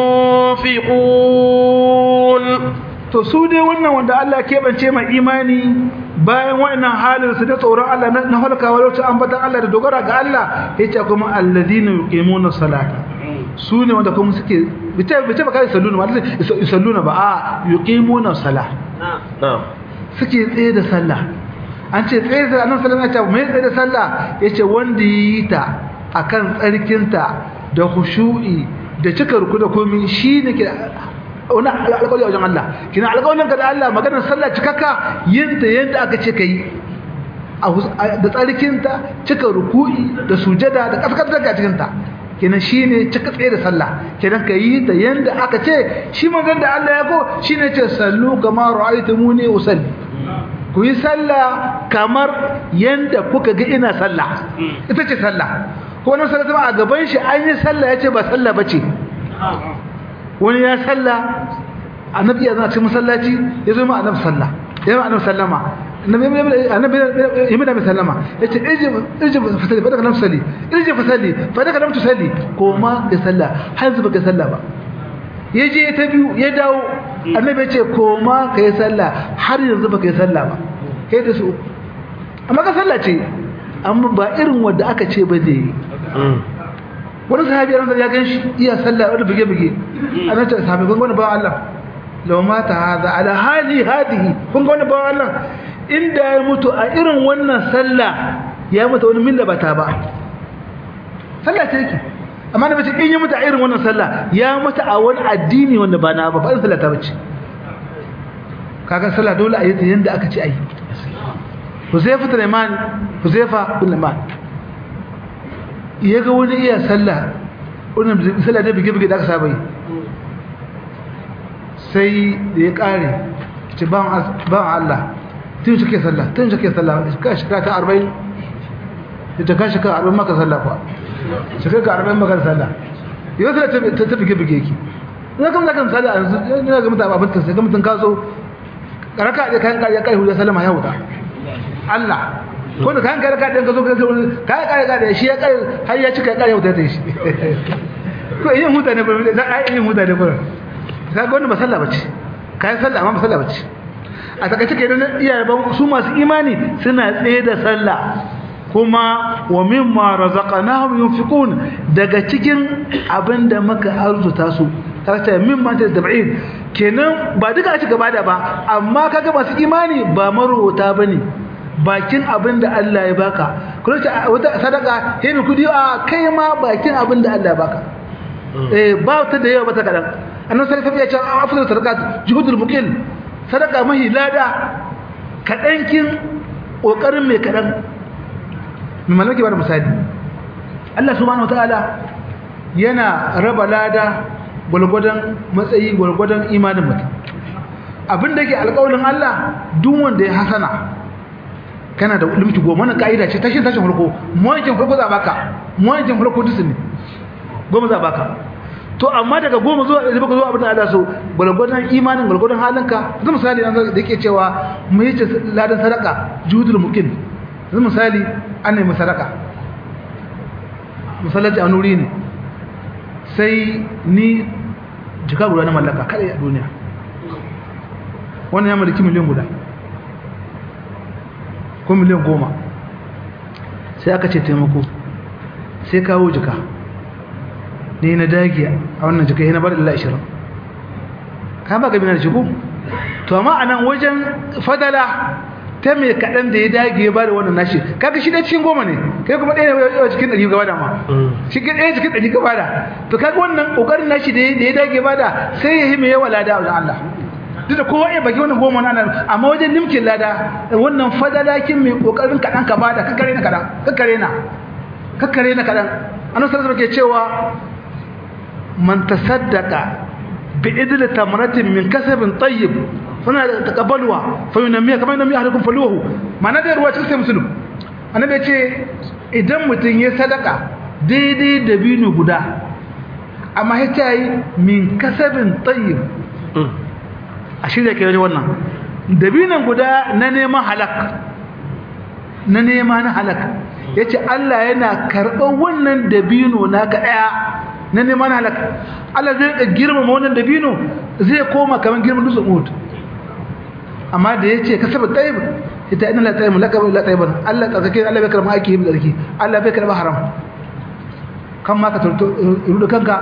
Speaker 1: ينفقون
Speaker 2: to su dai wannan wanda Allah keɓance mai imani bayan wannan halin su da tsoron Allah na halkawa lokacin ambatan Allah da dogara ga Allah yace kuma alladina yuqimuna salata su ne wanda kuma suke bita bita ba kai salluna ba salluna ba a yuqimuna salah
Speaker 1: na'am
Speaker 2: suke tsaye da sallah an ce tsaye da annabi sallallahu alaihi wasallam mai tsaye da sallah yace wanda yi ta akan tsarkinta da khushu'i da cika ruku da komai shine ke wani alƙawari wajen Allah kina alƙawarin ka da Allah maganar sallah cikakka yin ta yanda aka ce kai da tsarkinta cika ruku'i da sujada da kaskantar ga cikin ta kenan shine cika tsaye da sallah kenan ka yi ta yanda aka ce shi manzon da Allah ya ko shine ce sallu kama ra'aytumuni usalli ku yi sallah kamar yanda kuka ga ina sallah ita ce sallah ko wannan sallah a gaban shi an yi sallah yace ba sallah bace wani ya sallah annabi ya zana cikin masallaci ya zo ma annabi sallah ya ma annabi sallama annabi annabi ya mai da sallama yace ije ije fasali fa daga nan sali ije fasali fa daga nan tusalli ko ma ya sallah har zuba ka sallah ba ya je ta biyu ya dawo annabi ya ce ko ma ka yi sallah har yanzu ba ka yi sallah ba kai da su amma ka sallah ce amma ba irin wanda aka ce ba zai yi wani sahabi ran ya gan shi iya sallah wani buge buge ana ce sahabi kun wani bawan Allah law mata hada ala hali hadihi kun wani bawan Allah inda ya mutu a irin wannan sallah ya mutu wani milla bata ba sallah ce yake amma da bace in ya mutu a irin wannan sallah ya mutu a wani addini wanda ba na ba ba sallah ta bace kaga sallah dole a yi ta yanda aka ce ayi Huzaifa bin Iman Huzaifa bin Iman ya ga wani iya sallah wannan sallah da bige-bige da aka saba yi sai da ya kare ce ban Allah tun shi ke sallah tun shi ke sallah ka shiga ta arba'in ita ka shiga arba'in maka sallah kuwa shiga ka arba'in maka sallah yau sallah ta bige-bige ki ina kama zakan sallah a yanzu ina ga mutane abin sai ga mutum ka zo karaka da kayan kariya kai hujja sallama ya wuta Allah ko da kayan kare kaɗin ka zo ka zo kayan kare kaɗin shi ya kare har ya cika kare wuta ta shi ko yin mutane ba za a yin mutane ba ka ga wannan ba sallah bace kayan sallah amma ba sallah bace a takaice ke nan iyaye ba su masu imani suna tsaye da sallah kuma wa mimma razaqnahum yunfiqun daga cikin abinda muka arzuta su tarata mimma ta tab'id kenan ba duka a ci gaba da ba amma kaga masu imani ba marota bane bakin abin da Allah ya baka kuma ce wata sadaka sai mai kudi a kai ma bakin abin da Allah ya baka eh ba ta da yawa ba ta kadan annabi sallallahu alaihi wasallam ya ce afdal sadaqat juhudul muqil sadaka mahi lada kadankin kokarin mai kadan mai malaki ba da misali Allah subhanahu wataala yana raba lada gulgudan matsayi gulgudan imanin mutum abin da yake alƙawarin Allah duk wanda ya hasana kana da limiti goma wannan ka'ida ce tashin tashin farko muwancin farko za baka muwancin farko dusu ne goma za baka to amma daga goma zuwa ɗari baka zuwa abin da Allah so gwalgwadon imanin gwalgwadon halinka zai misali an da yake cewa mu yi ladan sadaka juhudul mukin zai misali an nemi sadaka misalati a nuri ne sai ni jika guda na mallaka kada a duniya wannan ya mallaki miliyan guda ko miliyan goma sai aka ce taimako sai kawo jika ne na dagi a wannan jika yana bar illa 20 ka ba gabi na da shigo to amma a nan wajen fadala ta mai kaɗan da ya dage ya bada wannan nashi kaga shi ɗaya cikin goma ne kai kuma ɗaya ne cikin ɗari gaba da ma shi ɗaya cikin ɗari gaba da to kaga wannan ƙoƙarin nashi da ya dage bada sai ya yi mai yawa lada a wajen Allah duk da kowa ya baki wannan goma nan amma wajen nimkin lada wannan fadalakin mai kokarin kadan ka bada kakkare na kadan kakkare na kakkare na kadan annabi sallallahu alaihi cewa man tasaddaqa bi idli tamratin min kasabin tayyib fana taqabbaluha fa yunamiya kama yunamiya ahadukum faluhu mana da ruwa cikin muslim annabi ya ce idan mutum ya sadaka daidai da binu guda amma ya ce min kasabin tayyib a shirya ke wannan dabinan guda na neman halak na nema na halak ya ce Allah yana karɓar wannan dabino na ka ɗaya na neman halak Allah zai ka girmama wannan dabino zai koma kamar girman dutsen uhud amma da ya ce ka saba tsayib ita ina la tsayib laka la tsayib Allah tsakake Allah bai karɓa aiki yin tsarki Allah bai karɓa haram kan ma ka rudu kanka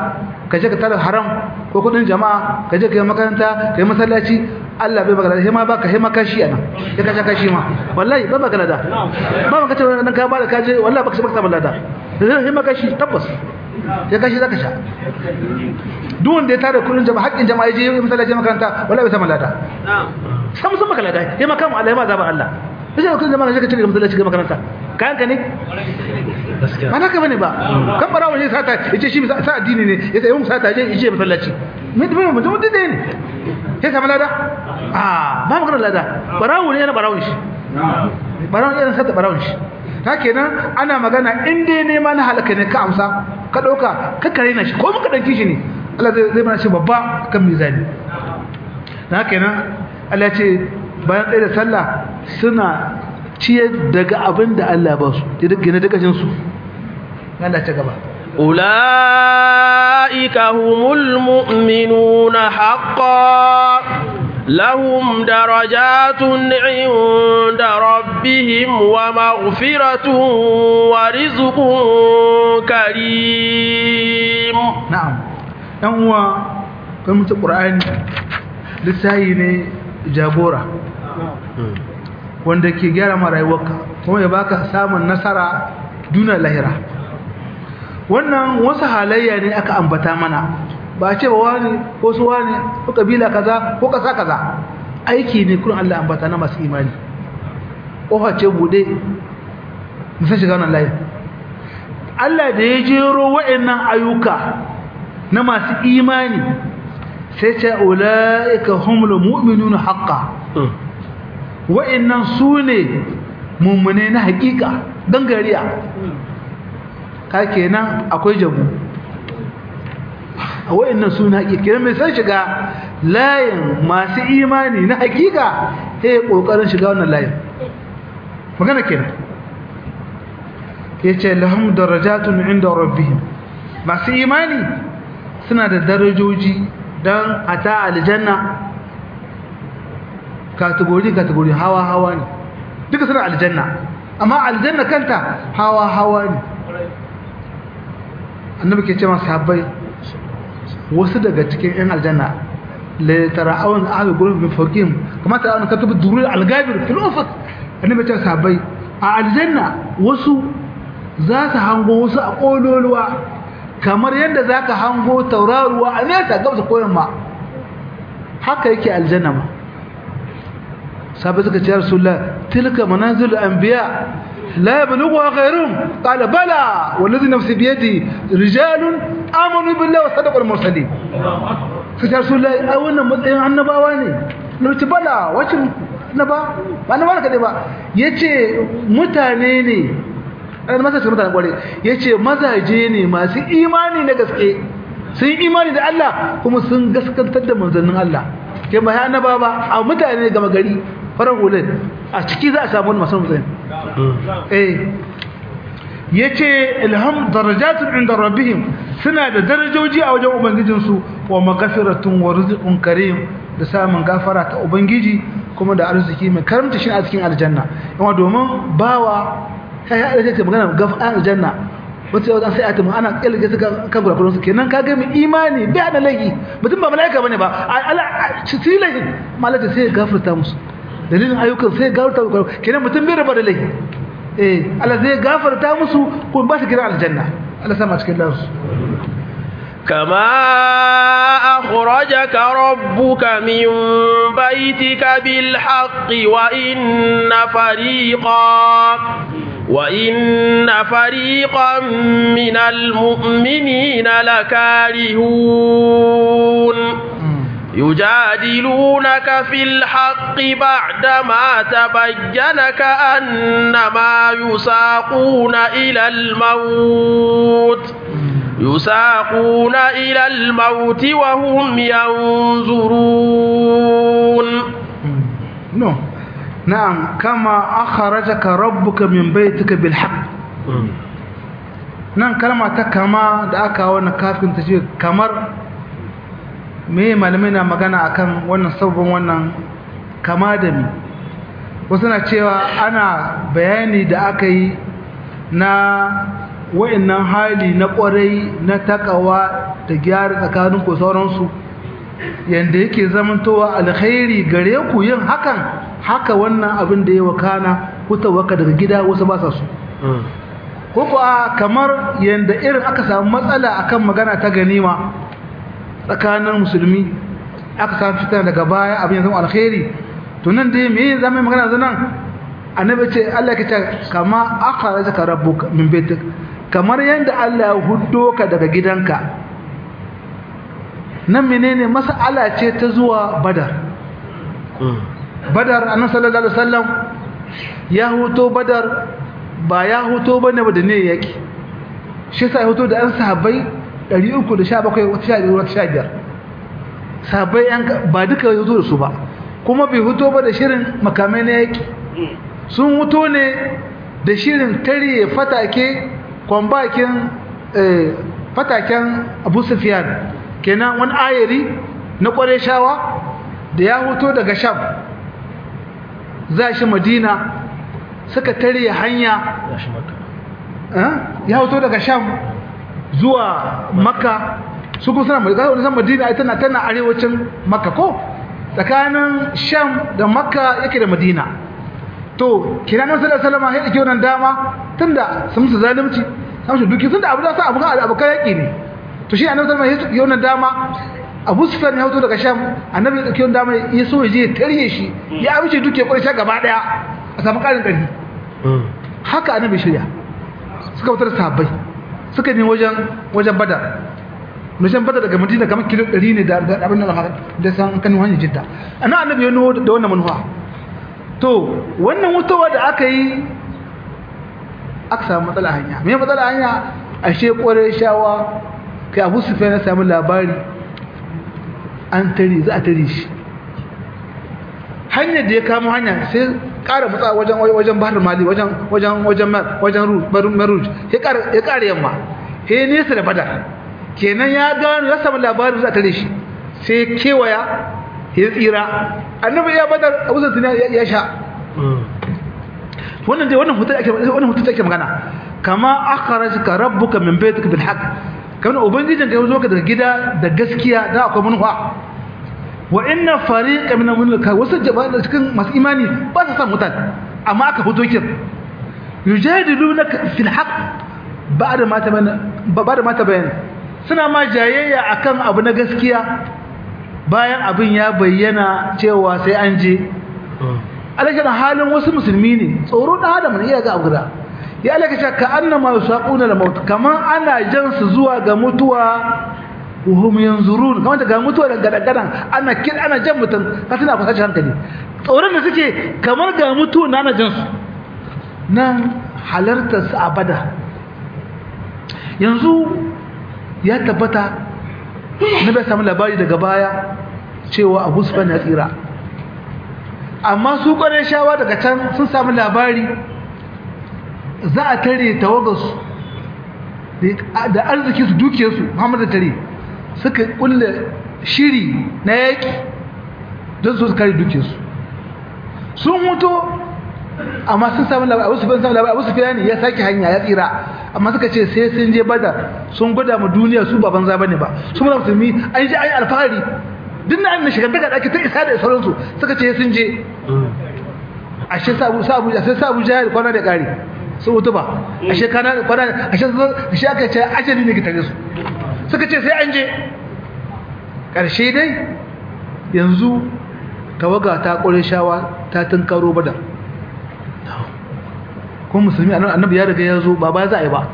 Speaker 2: ka je ka tara haram ko kudin jama'a ka je ka yi makaranta ka yi masallaci Allah bai baka lada sai ma baka sai ma kashi anan sai ka sha kashi ma wallahi ba baka lada ba baka ce nan ka ba da kaje wallahi baka baka samu lada sai ma kashi tabbas sai kashi zaka sha duk wanda ya tara kudin jama'a haƙƙin jama'a je yi masallaci makaranta wallahi bai samu lada sam sun baka lada sai ma kama Allah ya ma zaba Allah sai kudin jama'a sai ka cire masallaci ga makaranta kayan ka ne ba naka bane ba kan barawo ne sata yace shi sa addini ne yace yau sata je yace masallaci me da mutum da ne sai samu lada ah ba magana lada barawo ne yana barawo shi barawo ne yana sata barawo shi ta kenan ana magana in dai nema na halaka ne ka amsa ka dauka ka kare na shi ko muka danki shi ne Allah zai zai mana shi babba kan mizani ta kenan Allah ce bayan tsaye da sallah suna ciyar daga abin da Allah ba su gina daga jinsu Allah ta gaba
Speaker 1: أولئك هم المؤمنون حقا لهم درجات عند ربهم ومغفرة ورزق كريم
Speaker 2: نعم هو كلمة القرآن لسايني جابورة wanda ke gyara ma rayuwarka kuma ya baka samun nasara duna lahira wannan wasu halayya ne aka ambata mana ba ce ba wani ko su wani ko kabila kaza ko kasa kaza aiki ne kun Allah ambata na masu imani kofa ce bude musan shiga wannan layin Allah da ya jero wa'annan ayyuka na masu imani sai ce ulaika humul mu'minuna haqqan wa'annan su ne mummune na hakika gangariya ka kenan akwai jabu a wa'annan su na hakika kenan mai san shiga layin masu imani na hakika ta yi ƙoƙarin shiga wannan layin magana kenan ya ce lahum darajatun inda rabbihim masu imani suna da darajoji don a ta aljanna kategori kategori hawa hawa ne duka suna aljanna amma aljanna kanta hawa hawa ne annabi ke cewa sahabbai wasu daga cikin yan aljanna la tara'un ahli gurbin min fawqihim kama tara'un katubu durul al-gabir fil ufuq annabi ce sahabbai a aljanna wasu za su hango wasu a kololuwa kamar yadda zaka hango tauraruwa a nesa gabsa koyan ma haka yake aljanna ma sahabai suka ce rasulullah tilka manazil anbiya la yablughuha ghayruhum qala bala wallazi nafsi bi yadi rijalun amanu billahi wa sadaqal mursalin sai rasulullah ai wannan matsayin annabawa ne nace bala wacin annaba ba annaba ka dai ba yace mutane ne an masa ce mutane kware yace mazaje ne masu imani na gaske sun imani da Allah kuma sun gaskantar da manzannin Allah ke ba ya annaba ba a mutane gama gari farar hulun a ciki za a samu wani masu mutane eh ya ce ilham darajatun inda rabbihim suna da darajoji a wajen ubangijinsu wa magafiratun wa rizqun karim da samun gafara ta ubangiji kuma da arziki mai karamta shi a cikin aljanna yawa domin bawa kai ya ce magana gafara aljanna wata yau sai a tamu ana kyalge su kan gurakuran su kenan ka gami imani bai da laifi mutum ba mala'ika bane ba tilahin malaka sai ya gafarta musu dalilin ayyukan sai ya gafarta musu kenan mutum bai raba da laifi eh Allah zai gafarta musu ko ba su kira aljanna Allah sama cikin lansu
Speaker 1: كما أخرجك ربك من بيتك بالحق وإن فريقا وإن فريقا من المؤمنين لكارهون يجادلونك في الحق بعدما تبين كأنما يساقون إلى الموت يساقون إلى الموت وهم ينظرون
Speaker 2: no na'am kama akharajaka rabbuka min baytika bil haqq nan kalma ta kama da aka wannan kafin ta ce kamar me malamai na magana akan wannan sabon wannan kama da mi wasu na cewa ana bayani da aka yi na wa'annan hali na kwarai na takawa da gyara tsakanin ku sauransu yanda yake zamantowa alkhairi gare ku yin hakan haka wannan abin da ya wakana waka daga gida wasu ba sa su ko kuwa kamar yanda irin aka samu matsala akan magana ta ganima tsakanin musulmi aka samu fitar daga baya abin ya zama alkhairi to nan dai me zama magana zanan annabi ce Allah ya ce kama akhrajaka rabbuka min baitik kamar yanda Allah ya huddo ka daga gidanka nan menene mas'ala ce ta zuwa badar badar annabi sallallahu alaihi wasallam ya huto badar ba ya huto bane ba da ne yake shi sai huto da an sahabbai 317 wata 15 sahabbai yan ba duka ya huto da su ba kuma bai huto ba da shirin makamai na yake sun huto ne da shirin tare fatake kwambakin fataken abu sufiyan kenan wani ayari na kware shawa da ya huto daga sham za shi madina suka tare hanya ya huto daga sham zuwa makka su kuma suna madina madina tana tana arewacin makka ko tsakanin sham da makka yake da madina to kiranin sallallahu alaihi wasallam ya dake wannan dama tunda sun musu zalunci sun su duki tunda abu da sa abu abu yaki ne to shi annabi sallallahu alaihi wasallam ya wannan dama Abu Sufyan ya hoto daga Sham annabi ya dake wannan dama ya so ya je ya tarye shi ya abice duke kwarai gaba daya a samu karin karfi haka annabi shirya suka wutar sahabbai suka ne wajen wajen Badar wajen Badar daga Madina kamar kilo 100 ne da abin nan da san kan hanyar Jidda annabi annabi ya nuwo da wannan manufa to wannan wutowa da aka yi aka samu matsala hanya me matsala hanya ashe kware shawa kai Abu Sufyan ya samu labari an tare za a tare shi hanyar da ya kamo hanya sai ƙara matsa wajen wajen Bahar Mali wajen wajen wajen wajen Maruj ya ƙara ya ƙara yamma he nesa da Badar kenan ya gano ya samu labarin za a tare shi sai kewaya ya tsira annabi ya badar abu zai ya sha wannan dai wannan hutu ake wannan hutu ake magana kama akhrajaka rabbuka min baytika bil haqq kana ubangijin ka zo ka daga gida da gaskiya da akwai manufa wa inna fariqan min al-mulka wasu jama'a da cikin masu imani ba su san mutan amma aka fito kin yujadilunaka fil haqq ba'da ma tabayyana ba'da ma tabayyana suna ma jayayya akan abu na gaskiya bayan abin ya bayyana cewa sai an je alaƙar halin wasu musulmi ne tsoro ɗan adam ne iya ga abu da ya alaƙa ka annama yusaquna da maut kamar ana jan su zuwa ga mutuwa wahum yanzurun kamar ga mutuwa daga dagadan ana kin ana jan mutum ka tana fasa hankali tsoron da suke kamar ga mutuwa na ana jan su nan halartar su abada yanzu ya tabbata na bai samu labari daga baya cewa abu sufyan ya tsira amma su kwarai shawa daga can sun samu labari za a tare tawagarsu da arziki su duke su muhammadu tare suka kulle shiri na yaƙi don su kare duke su sun mutu amma sun samu labari abu sufyan samu labari abu sufyan ya sake hanya ya tsira amma suka ce sai sun je badar sun gwada mu duniya su ba banza bane ba su muna musulmi an ji an yi alfahari duk na annashi shiga daga daki ta isa da sauransu suka ce sun je ashe sabu sabu sai sabu jahil kwana da kare su mutu ba ashe kana da kwana ashe ashe aka ce ajali ne ki tare su suka ce sai an je karshe dai yanzu tawaga ta kore shawa ta tunkaro badar kuma musulmi annabi ya riga ya zo ba ba za a yi ba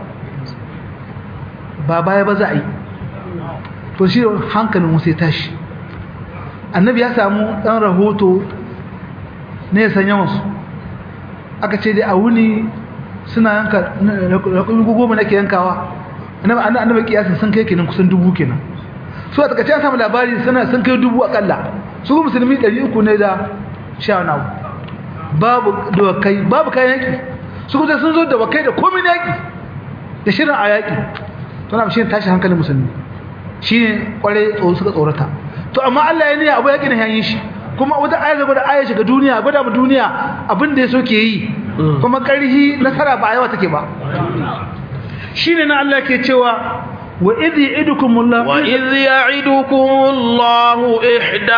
Speaker 2: ba baya ba za a yi to shi hankalin musu ya tashi annabi ya samu ɗan rahoto ne ya sanya wasu aka ce dai a wuni suna yanka rakumi goma nake yankawa annabi kiyasin sun kai kenan kusan dubu kenan su a takaice an samu labari suna sun kai dubu akalla su musulmi ɗari uku ne da sha wani babu dawakai babu kayan yaki su kuma sun zo da wakai da komai na yaki da shirin a yaki to na shi ne tashi hankalin musulmi shi ne kwarai tsoro suka tsorata to amma Allah ya niyya abu yaki na yayin shi kuma wata aya gaba da aya shiga duniya gwada mu duniya abin da ya so ke yi kuma karhi nasara ba yawa take ba shine na Allah ke cewa wa idh ya'idukumullahu
Speaker 1: وإذ يعدكم الله إحدى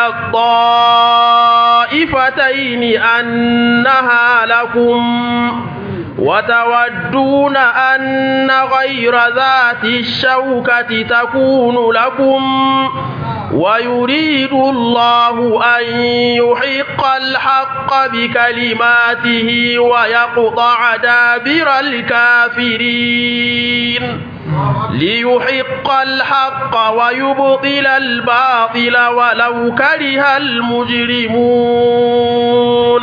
Speaker 1: الطائفتين أنها لكم وتودون أن غير ذات الشوكة تكون لكم ويريد الله أن يحق الحق بكلماته ويقطع دابر الكافرين ليحق الحق ويبطل الباطل ولو كره المجرمون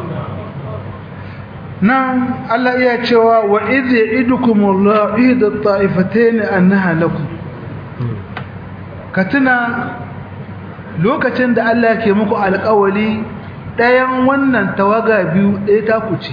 Speaker 2: nan Allah iya cewa wa idh ya'idukumullahu ihda at-ta'ifatayn annaha lakum ka tuna lokacin da Allah ke muku alƙawali ɗayan wannan tawaga biyu ɗaya ta ku ce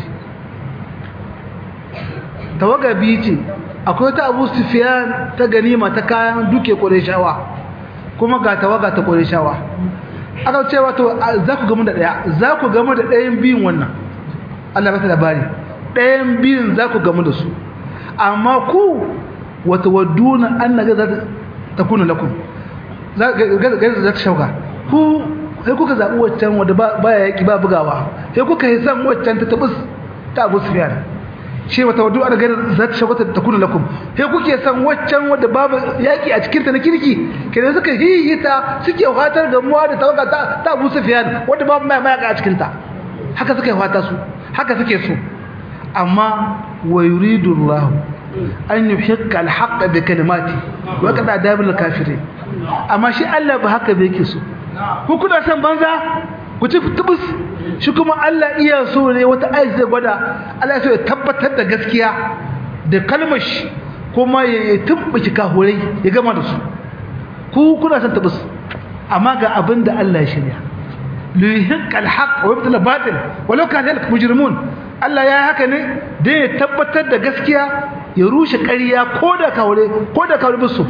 Speaker 2: tawaga biyu ce akwai ta Abu Sufyan ta ganima ta kayan duke Qurayshawa kuma ga tawaga ta Qurayshawa aka ce wato za ku gamu da ɗaya za ku gamu da ɗayan biyun wannan Allah bata labari ɗayan biyun za ku gamu da su amma ku wata wadduna an na gaza ta kuna lakum gaza za ta shauka ku sai kuka zaɓi waccan wadda ba ya yaƙi ba bugawa sai kuka yi san waccan ta tabus ta abu su fiye shi wata waddu an gaza za ta shauka ta kuna lakum sai kuke san waccan wadda babu yaƙi a cikinta na kirki kenan suka hihita suke fatar gamuwa da tawaga ta abu su fiye wadda babu mayaka a cikinta haka suka yi fata su haka suke so amma wa yuridu Allah an yuhiqqa al-haqqa bi kalimati wa qada dabil kafirin amma shi Allah ba haka bai yake so ku kuna san banza ku ci tubus shi kuma Allah iya so ne wata ayat zai gwada Allah ya so ya tabbatar da gaskiya da kalmar shi kuma ya tumbuki kahurai ya gama da su ku kuna san tubus amma ga abin da Allah ya shirya liyuhiq alhaq wa yubtil batil walau kana zalika mujrimun Allah ya haka ne dan ya tabbatar da gaskiya ya rushe ƙarya ko da kaure ko da kaure bisu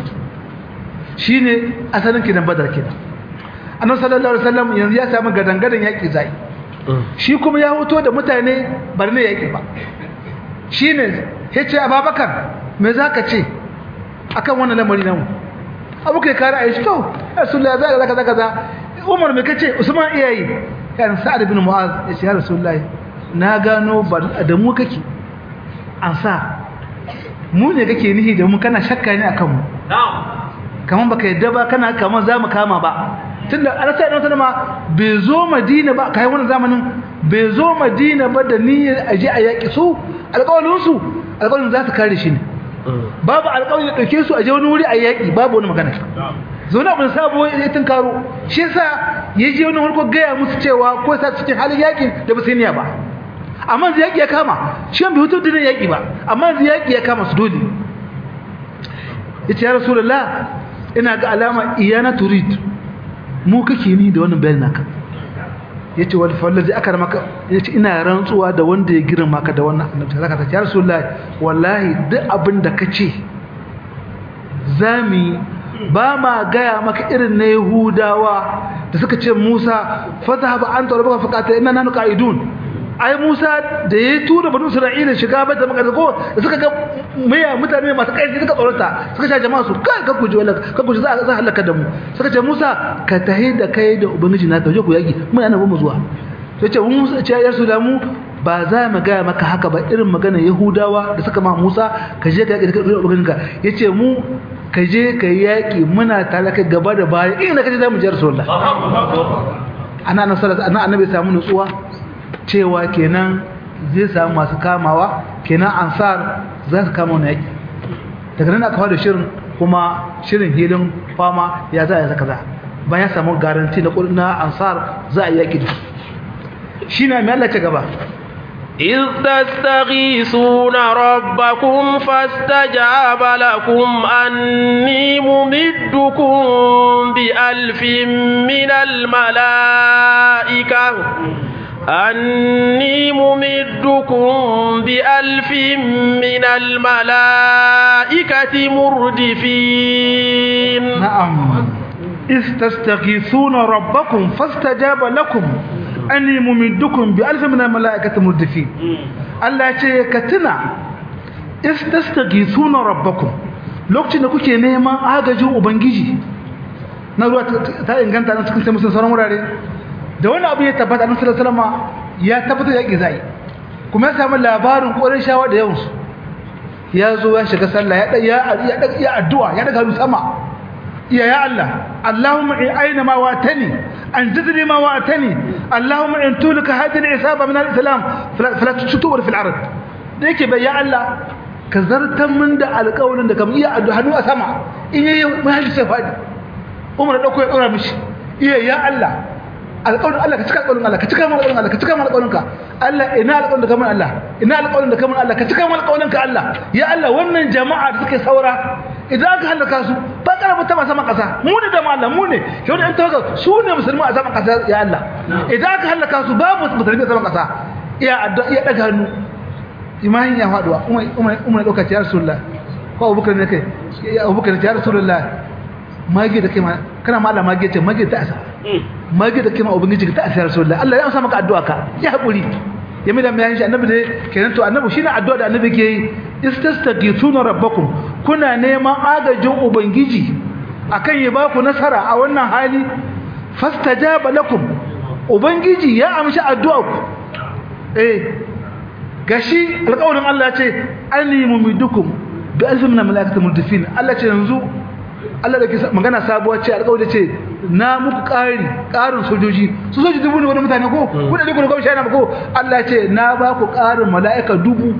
Speaker 2: shine asalin kidan badar kenan annabi sallallahu alaihi wasallam yanzu ya samu gadangadan yaki zai shi kuma ya hoto da mutane bar ne yaki ba shine yace ababakar me zaka ce akan wannan lamari namu abu kai kare ayi shi to rasulullahi zaka zaka zaka umar mai kace usman iyayi kan sa'ad ibn mu'az ya ce ya rasulullahi na gano da mu kake an sa mu ne kake nihi da mu kana shakka ne akan mu kaman baka yadda ba kana kaman zamu kama ba tunda Allah sai dan ma bai zo Madina ba kai wannan zamanin bai zo Madina ba da niyyar aje a yaki su alƙawarin su alƙawarin za su kare shi ne babu alƙawarin da dauke su aje wani wuri a yaki babu wani magana zo na abin sabo ya tunkaro shi yasa ya je wani harko gaya musu cewa ko sa cikin halin yakin da ba sai niyya ba amma zai yaki ya kama shi bai hutu dinin yaki ba amma zai yaki ya kama su dole yace ya rasulullah ina ga alama iyana turid mu kake ni da wannan bayanin naka yace wal fallazi akar maka yace ina rantsuwa da wanda ya girma ka da wannan annabi zaka ta ya rasulullah wallahi duk abin da kace zami ba ma gaya maka irin na Yahudawa da suka ce Musa fazahaba anta wa rabbuka faqata inna nanu qa'idun ai Musa da ya tura banu Isra'ila shiga bata maka da ko da suka ga maya mutane masu kai suka tsorata suka ce jama'a su kai ka guji wala ka guji za a halaka da mu suka ce Musa ka tahi da kai da ubangiji na tauje ku yaki mun yana mu zuwa sai ce Musa ce ya su da mu ba za mu gaya maka haka ba irin magana Yahudawa da suka ma Musa ka je ka yaki da ubangijinka yace mu ka je ka yi yaƙi muna tare ka gaba da baya inda ka je za mu je rasulullah ana nan sallallahu ana annabi samu nutsuwa cewa kenan zai samu masu kamawa kenan ansar za su kama wani yaƙi daga nan aka fara shirin kuma shirin hilin fama ya za a yi kaza bayan samu garanti na na ansar za a yi yaƙi da shi na mai Allah ce gaba
Speaker 1: إذ تستغيثون ربكم فاستجاب لكم أني ممدكم بألف من الملائكة أني ممدكم بألف من الملائكة مردفين
Speaker 2: نعم إذ تستغيثون ربكم فاستجاب لكم anni mumiddukum bi alfi min almalaikati murdifin Allah ya ce ka tuna istastaghithuna rabbakum lokacin da kuke neman agajin ubangiji na ruwa ta inganta na cikin sai musulun sauran wurare da wani abu ya tabbata na sallallahu alaihi ya tabbata ya zai kuma ya samu labarin ƙorin shawa da yawansu ya zo ya shiga sallah ya ya addu'a ya daga hannu sama iya ya Allah Allahumma in aina ma watani an jidni ma watani Allahumma in tulika hadhihi al-isaba min al-islam fala tushtu fil ard da yake bai ya Allah ka zartan min da alƙawarin da kamar iya addu'a hannu a sama in yayi mahalli sai fadi Umar da dauko ya dora mishi iya ya Allah alƙawarin Allah ka cika alƙawarin Allah ka cika mana alƙawarin Allah ka cika mana alƙawarin ka Allah ina alƙawarin da kamar Allah ina alƙawarin da kamar Allah ka cika mana alƙawarin ka Allah ya Allah wannan jama'a da suke saura idan aka halaka su ba karaba ta sama ƙasa mu ne da Allah mu ne ke wani ɗan tawaga su ne musulmi a sama ƙasa ya Allah idan aka halaka su babu musulmi a sama ƙasa iya addu'a iya daga hannu imanin ya faduwa umar umar umar dauka ya rasulullah ko abubakar ne kai ya abubakar ya rasulullah mage da kai ma kana ma Allah mage ce mage ta asa mage da kai ma ubangiji ta asa rasulullah Allah ya amsa maka addu'a ka ya hakuri ya mai da mai shi annabi ne kenan to annabi shine addu'a da annabi ke yi istastaghithuna rabbakum kuna neman agajin ubangiji akan ya ba ku nasara a wannan hali fastajaba lakum ubangiji ya amshi addu'a ku eh gashi alƙawarin Allah ce anni mumidukum bi alfin min malaikatin murdifin Allah ce yanzu Allah da ke magana sabuwa ce alƙawari ce na muku ƙari ƙarin sojoji su soji dubu ne wani mutane ko ku da dubu ne ko shayana ko Allah ce na ba ku ƙarin mala'ika dubu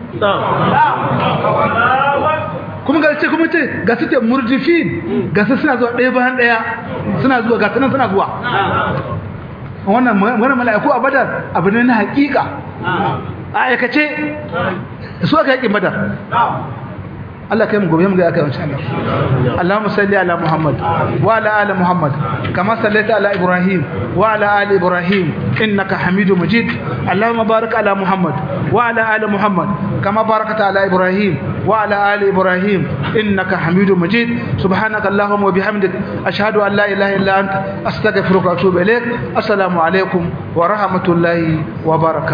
Speaker 2: kuma ga ce kuma ce ga su ce murdifin ga su suna zuwa ɗaya bayan ɗaya suna zuwa ga sunan suna zuwa wannan wannan mala'iku a badar abu ne na hakika a aikace su aka yaƙin badar Allah kai mu gobe mu ga aka yawanci Allah Allahumma salli ala Muhammad wa ala ali Muhammad kama sallaita ala Ibrahim wa ala ali Ibrahim innaka Hamidum Majid Allahumma barik ala Muhammad wa ala ali Muhammad kama barakta ala Ibrahim wa ala ali Ibrahim innaka Hamidum Majid subhanaka Allahumma wa bihamdik ashhadu an la ilaha illa anta astaghfiruka wa atubu ilaik assalamu alaikum wa rahmatullahi wa barakatuh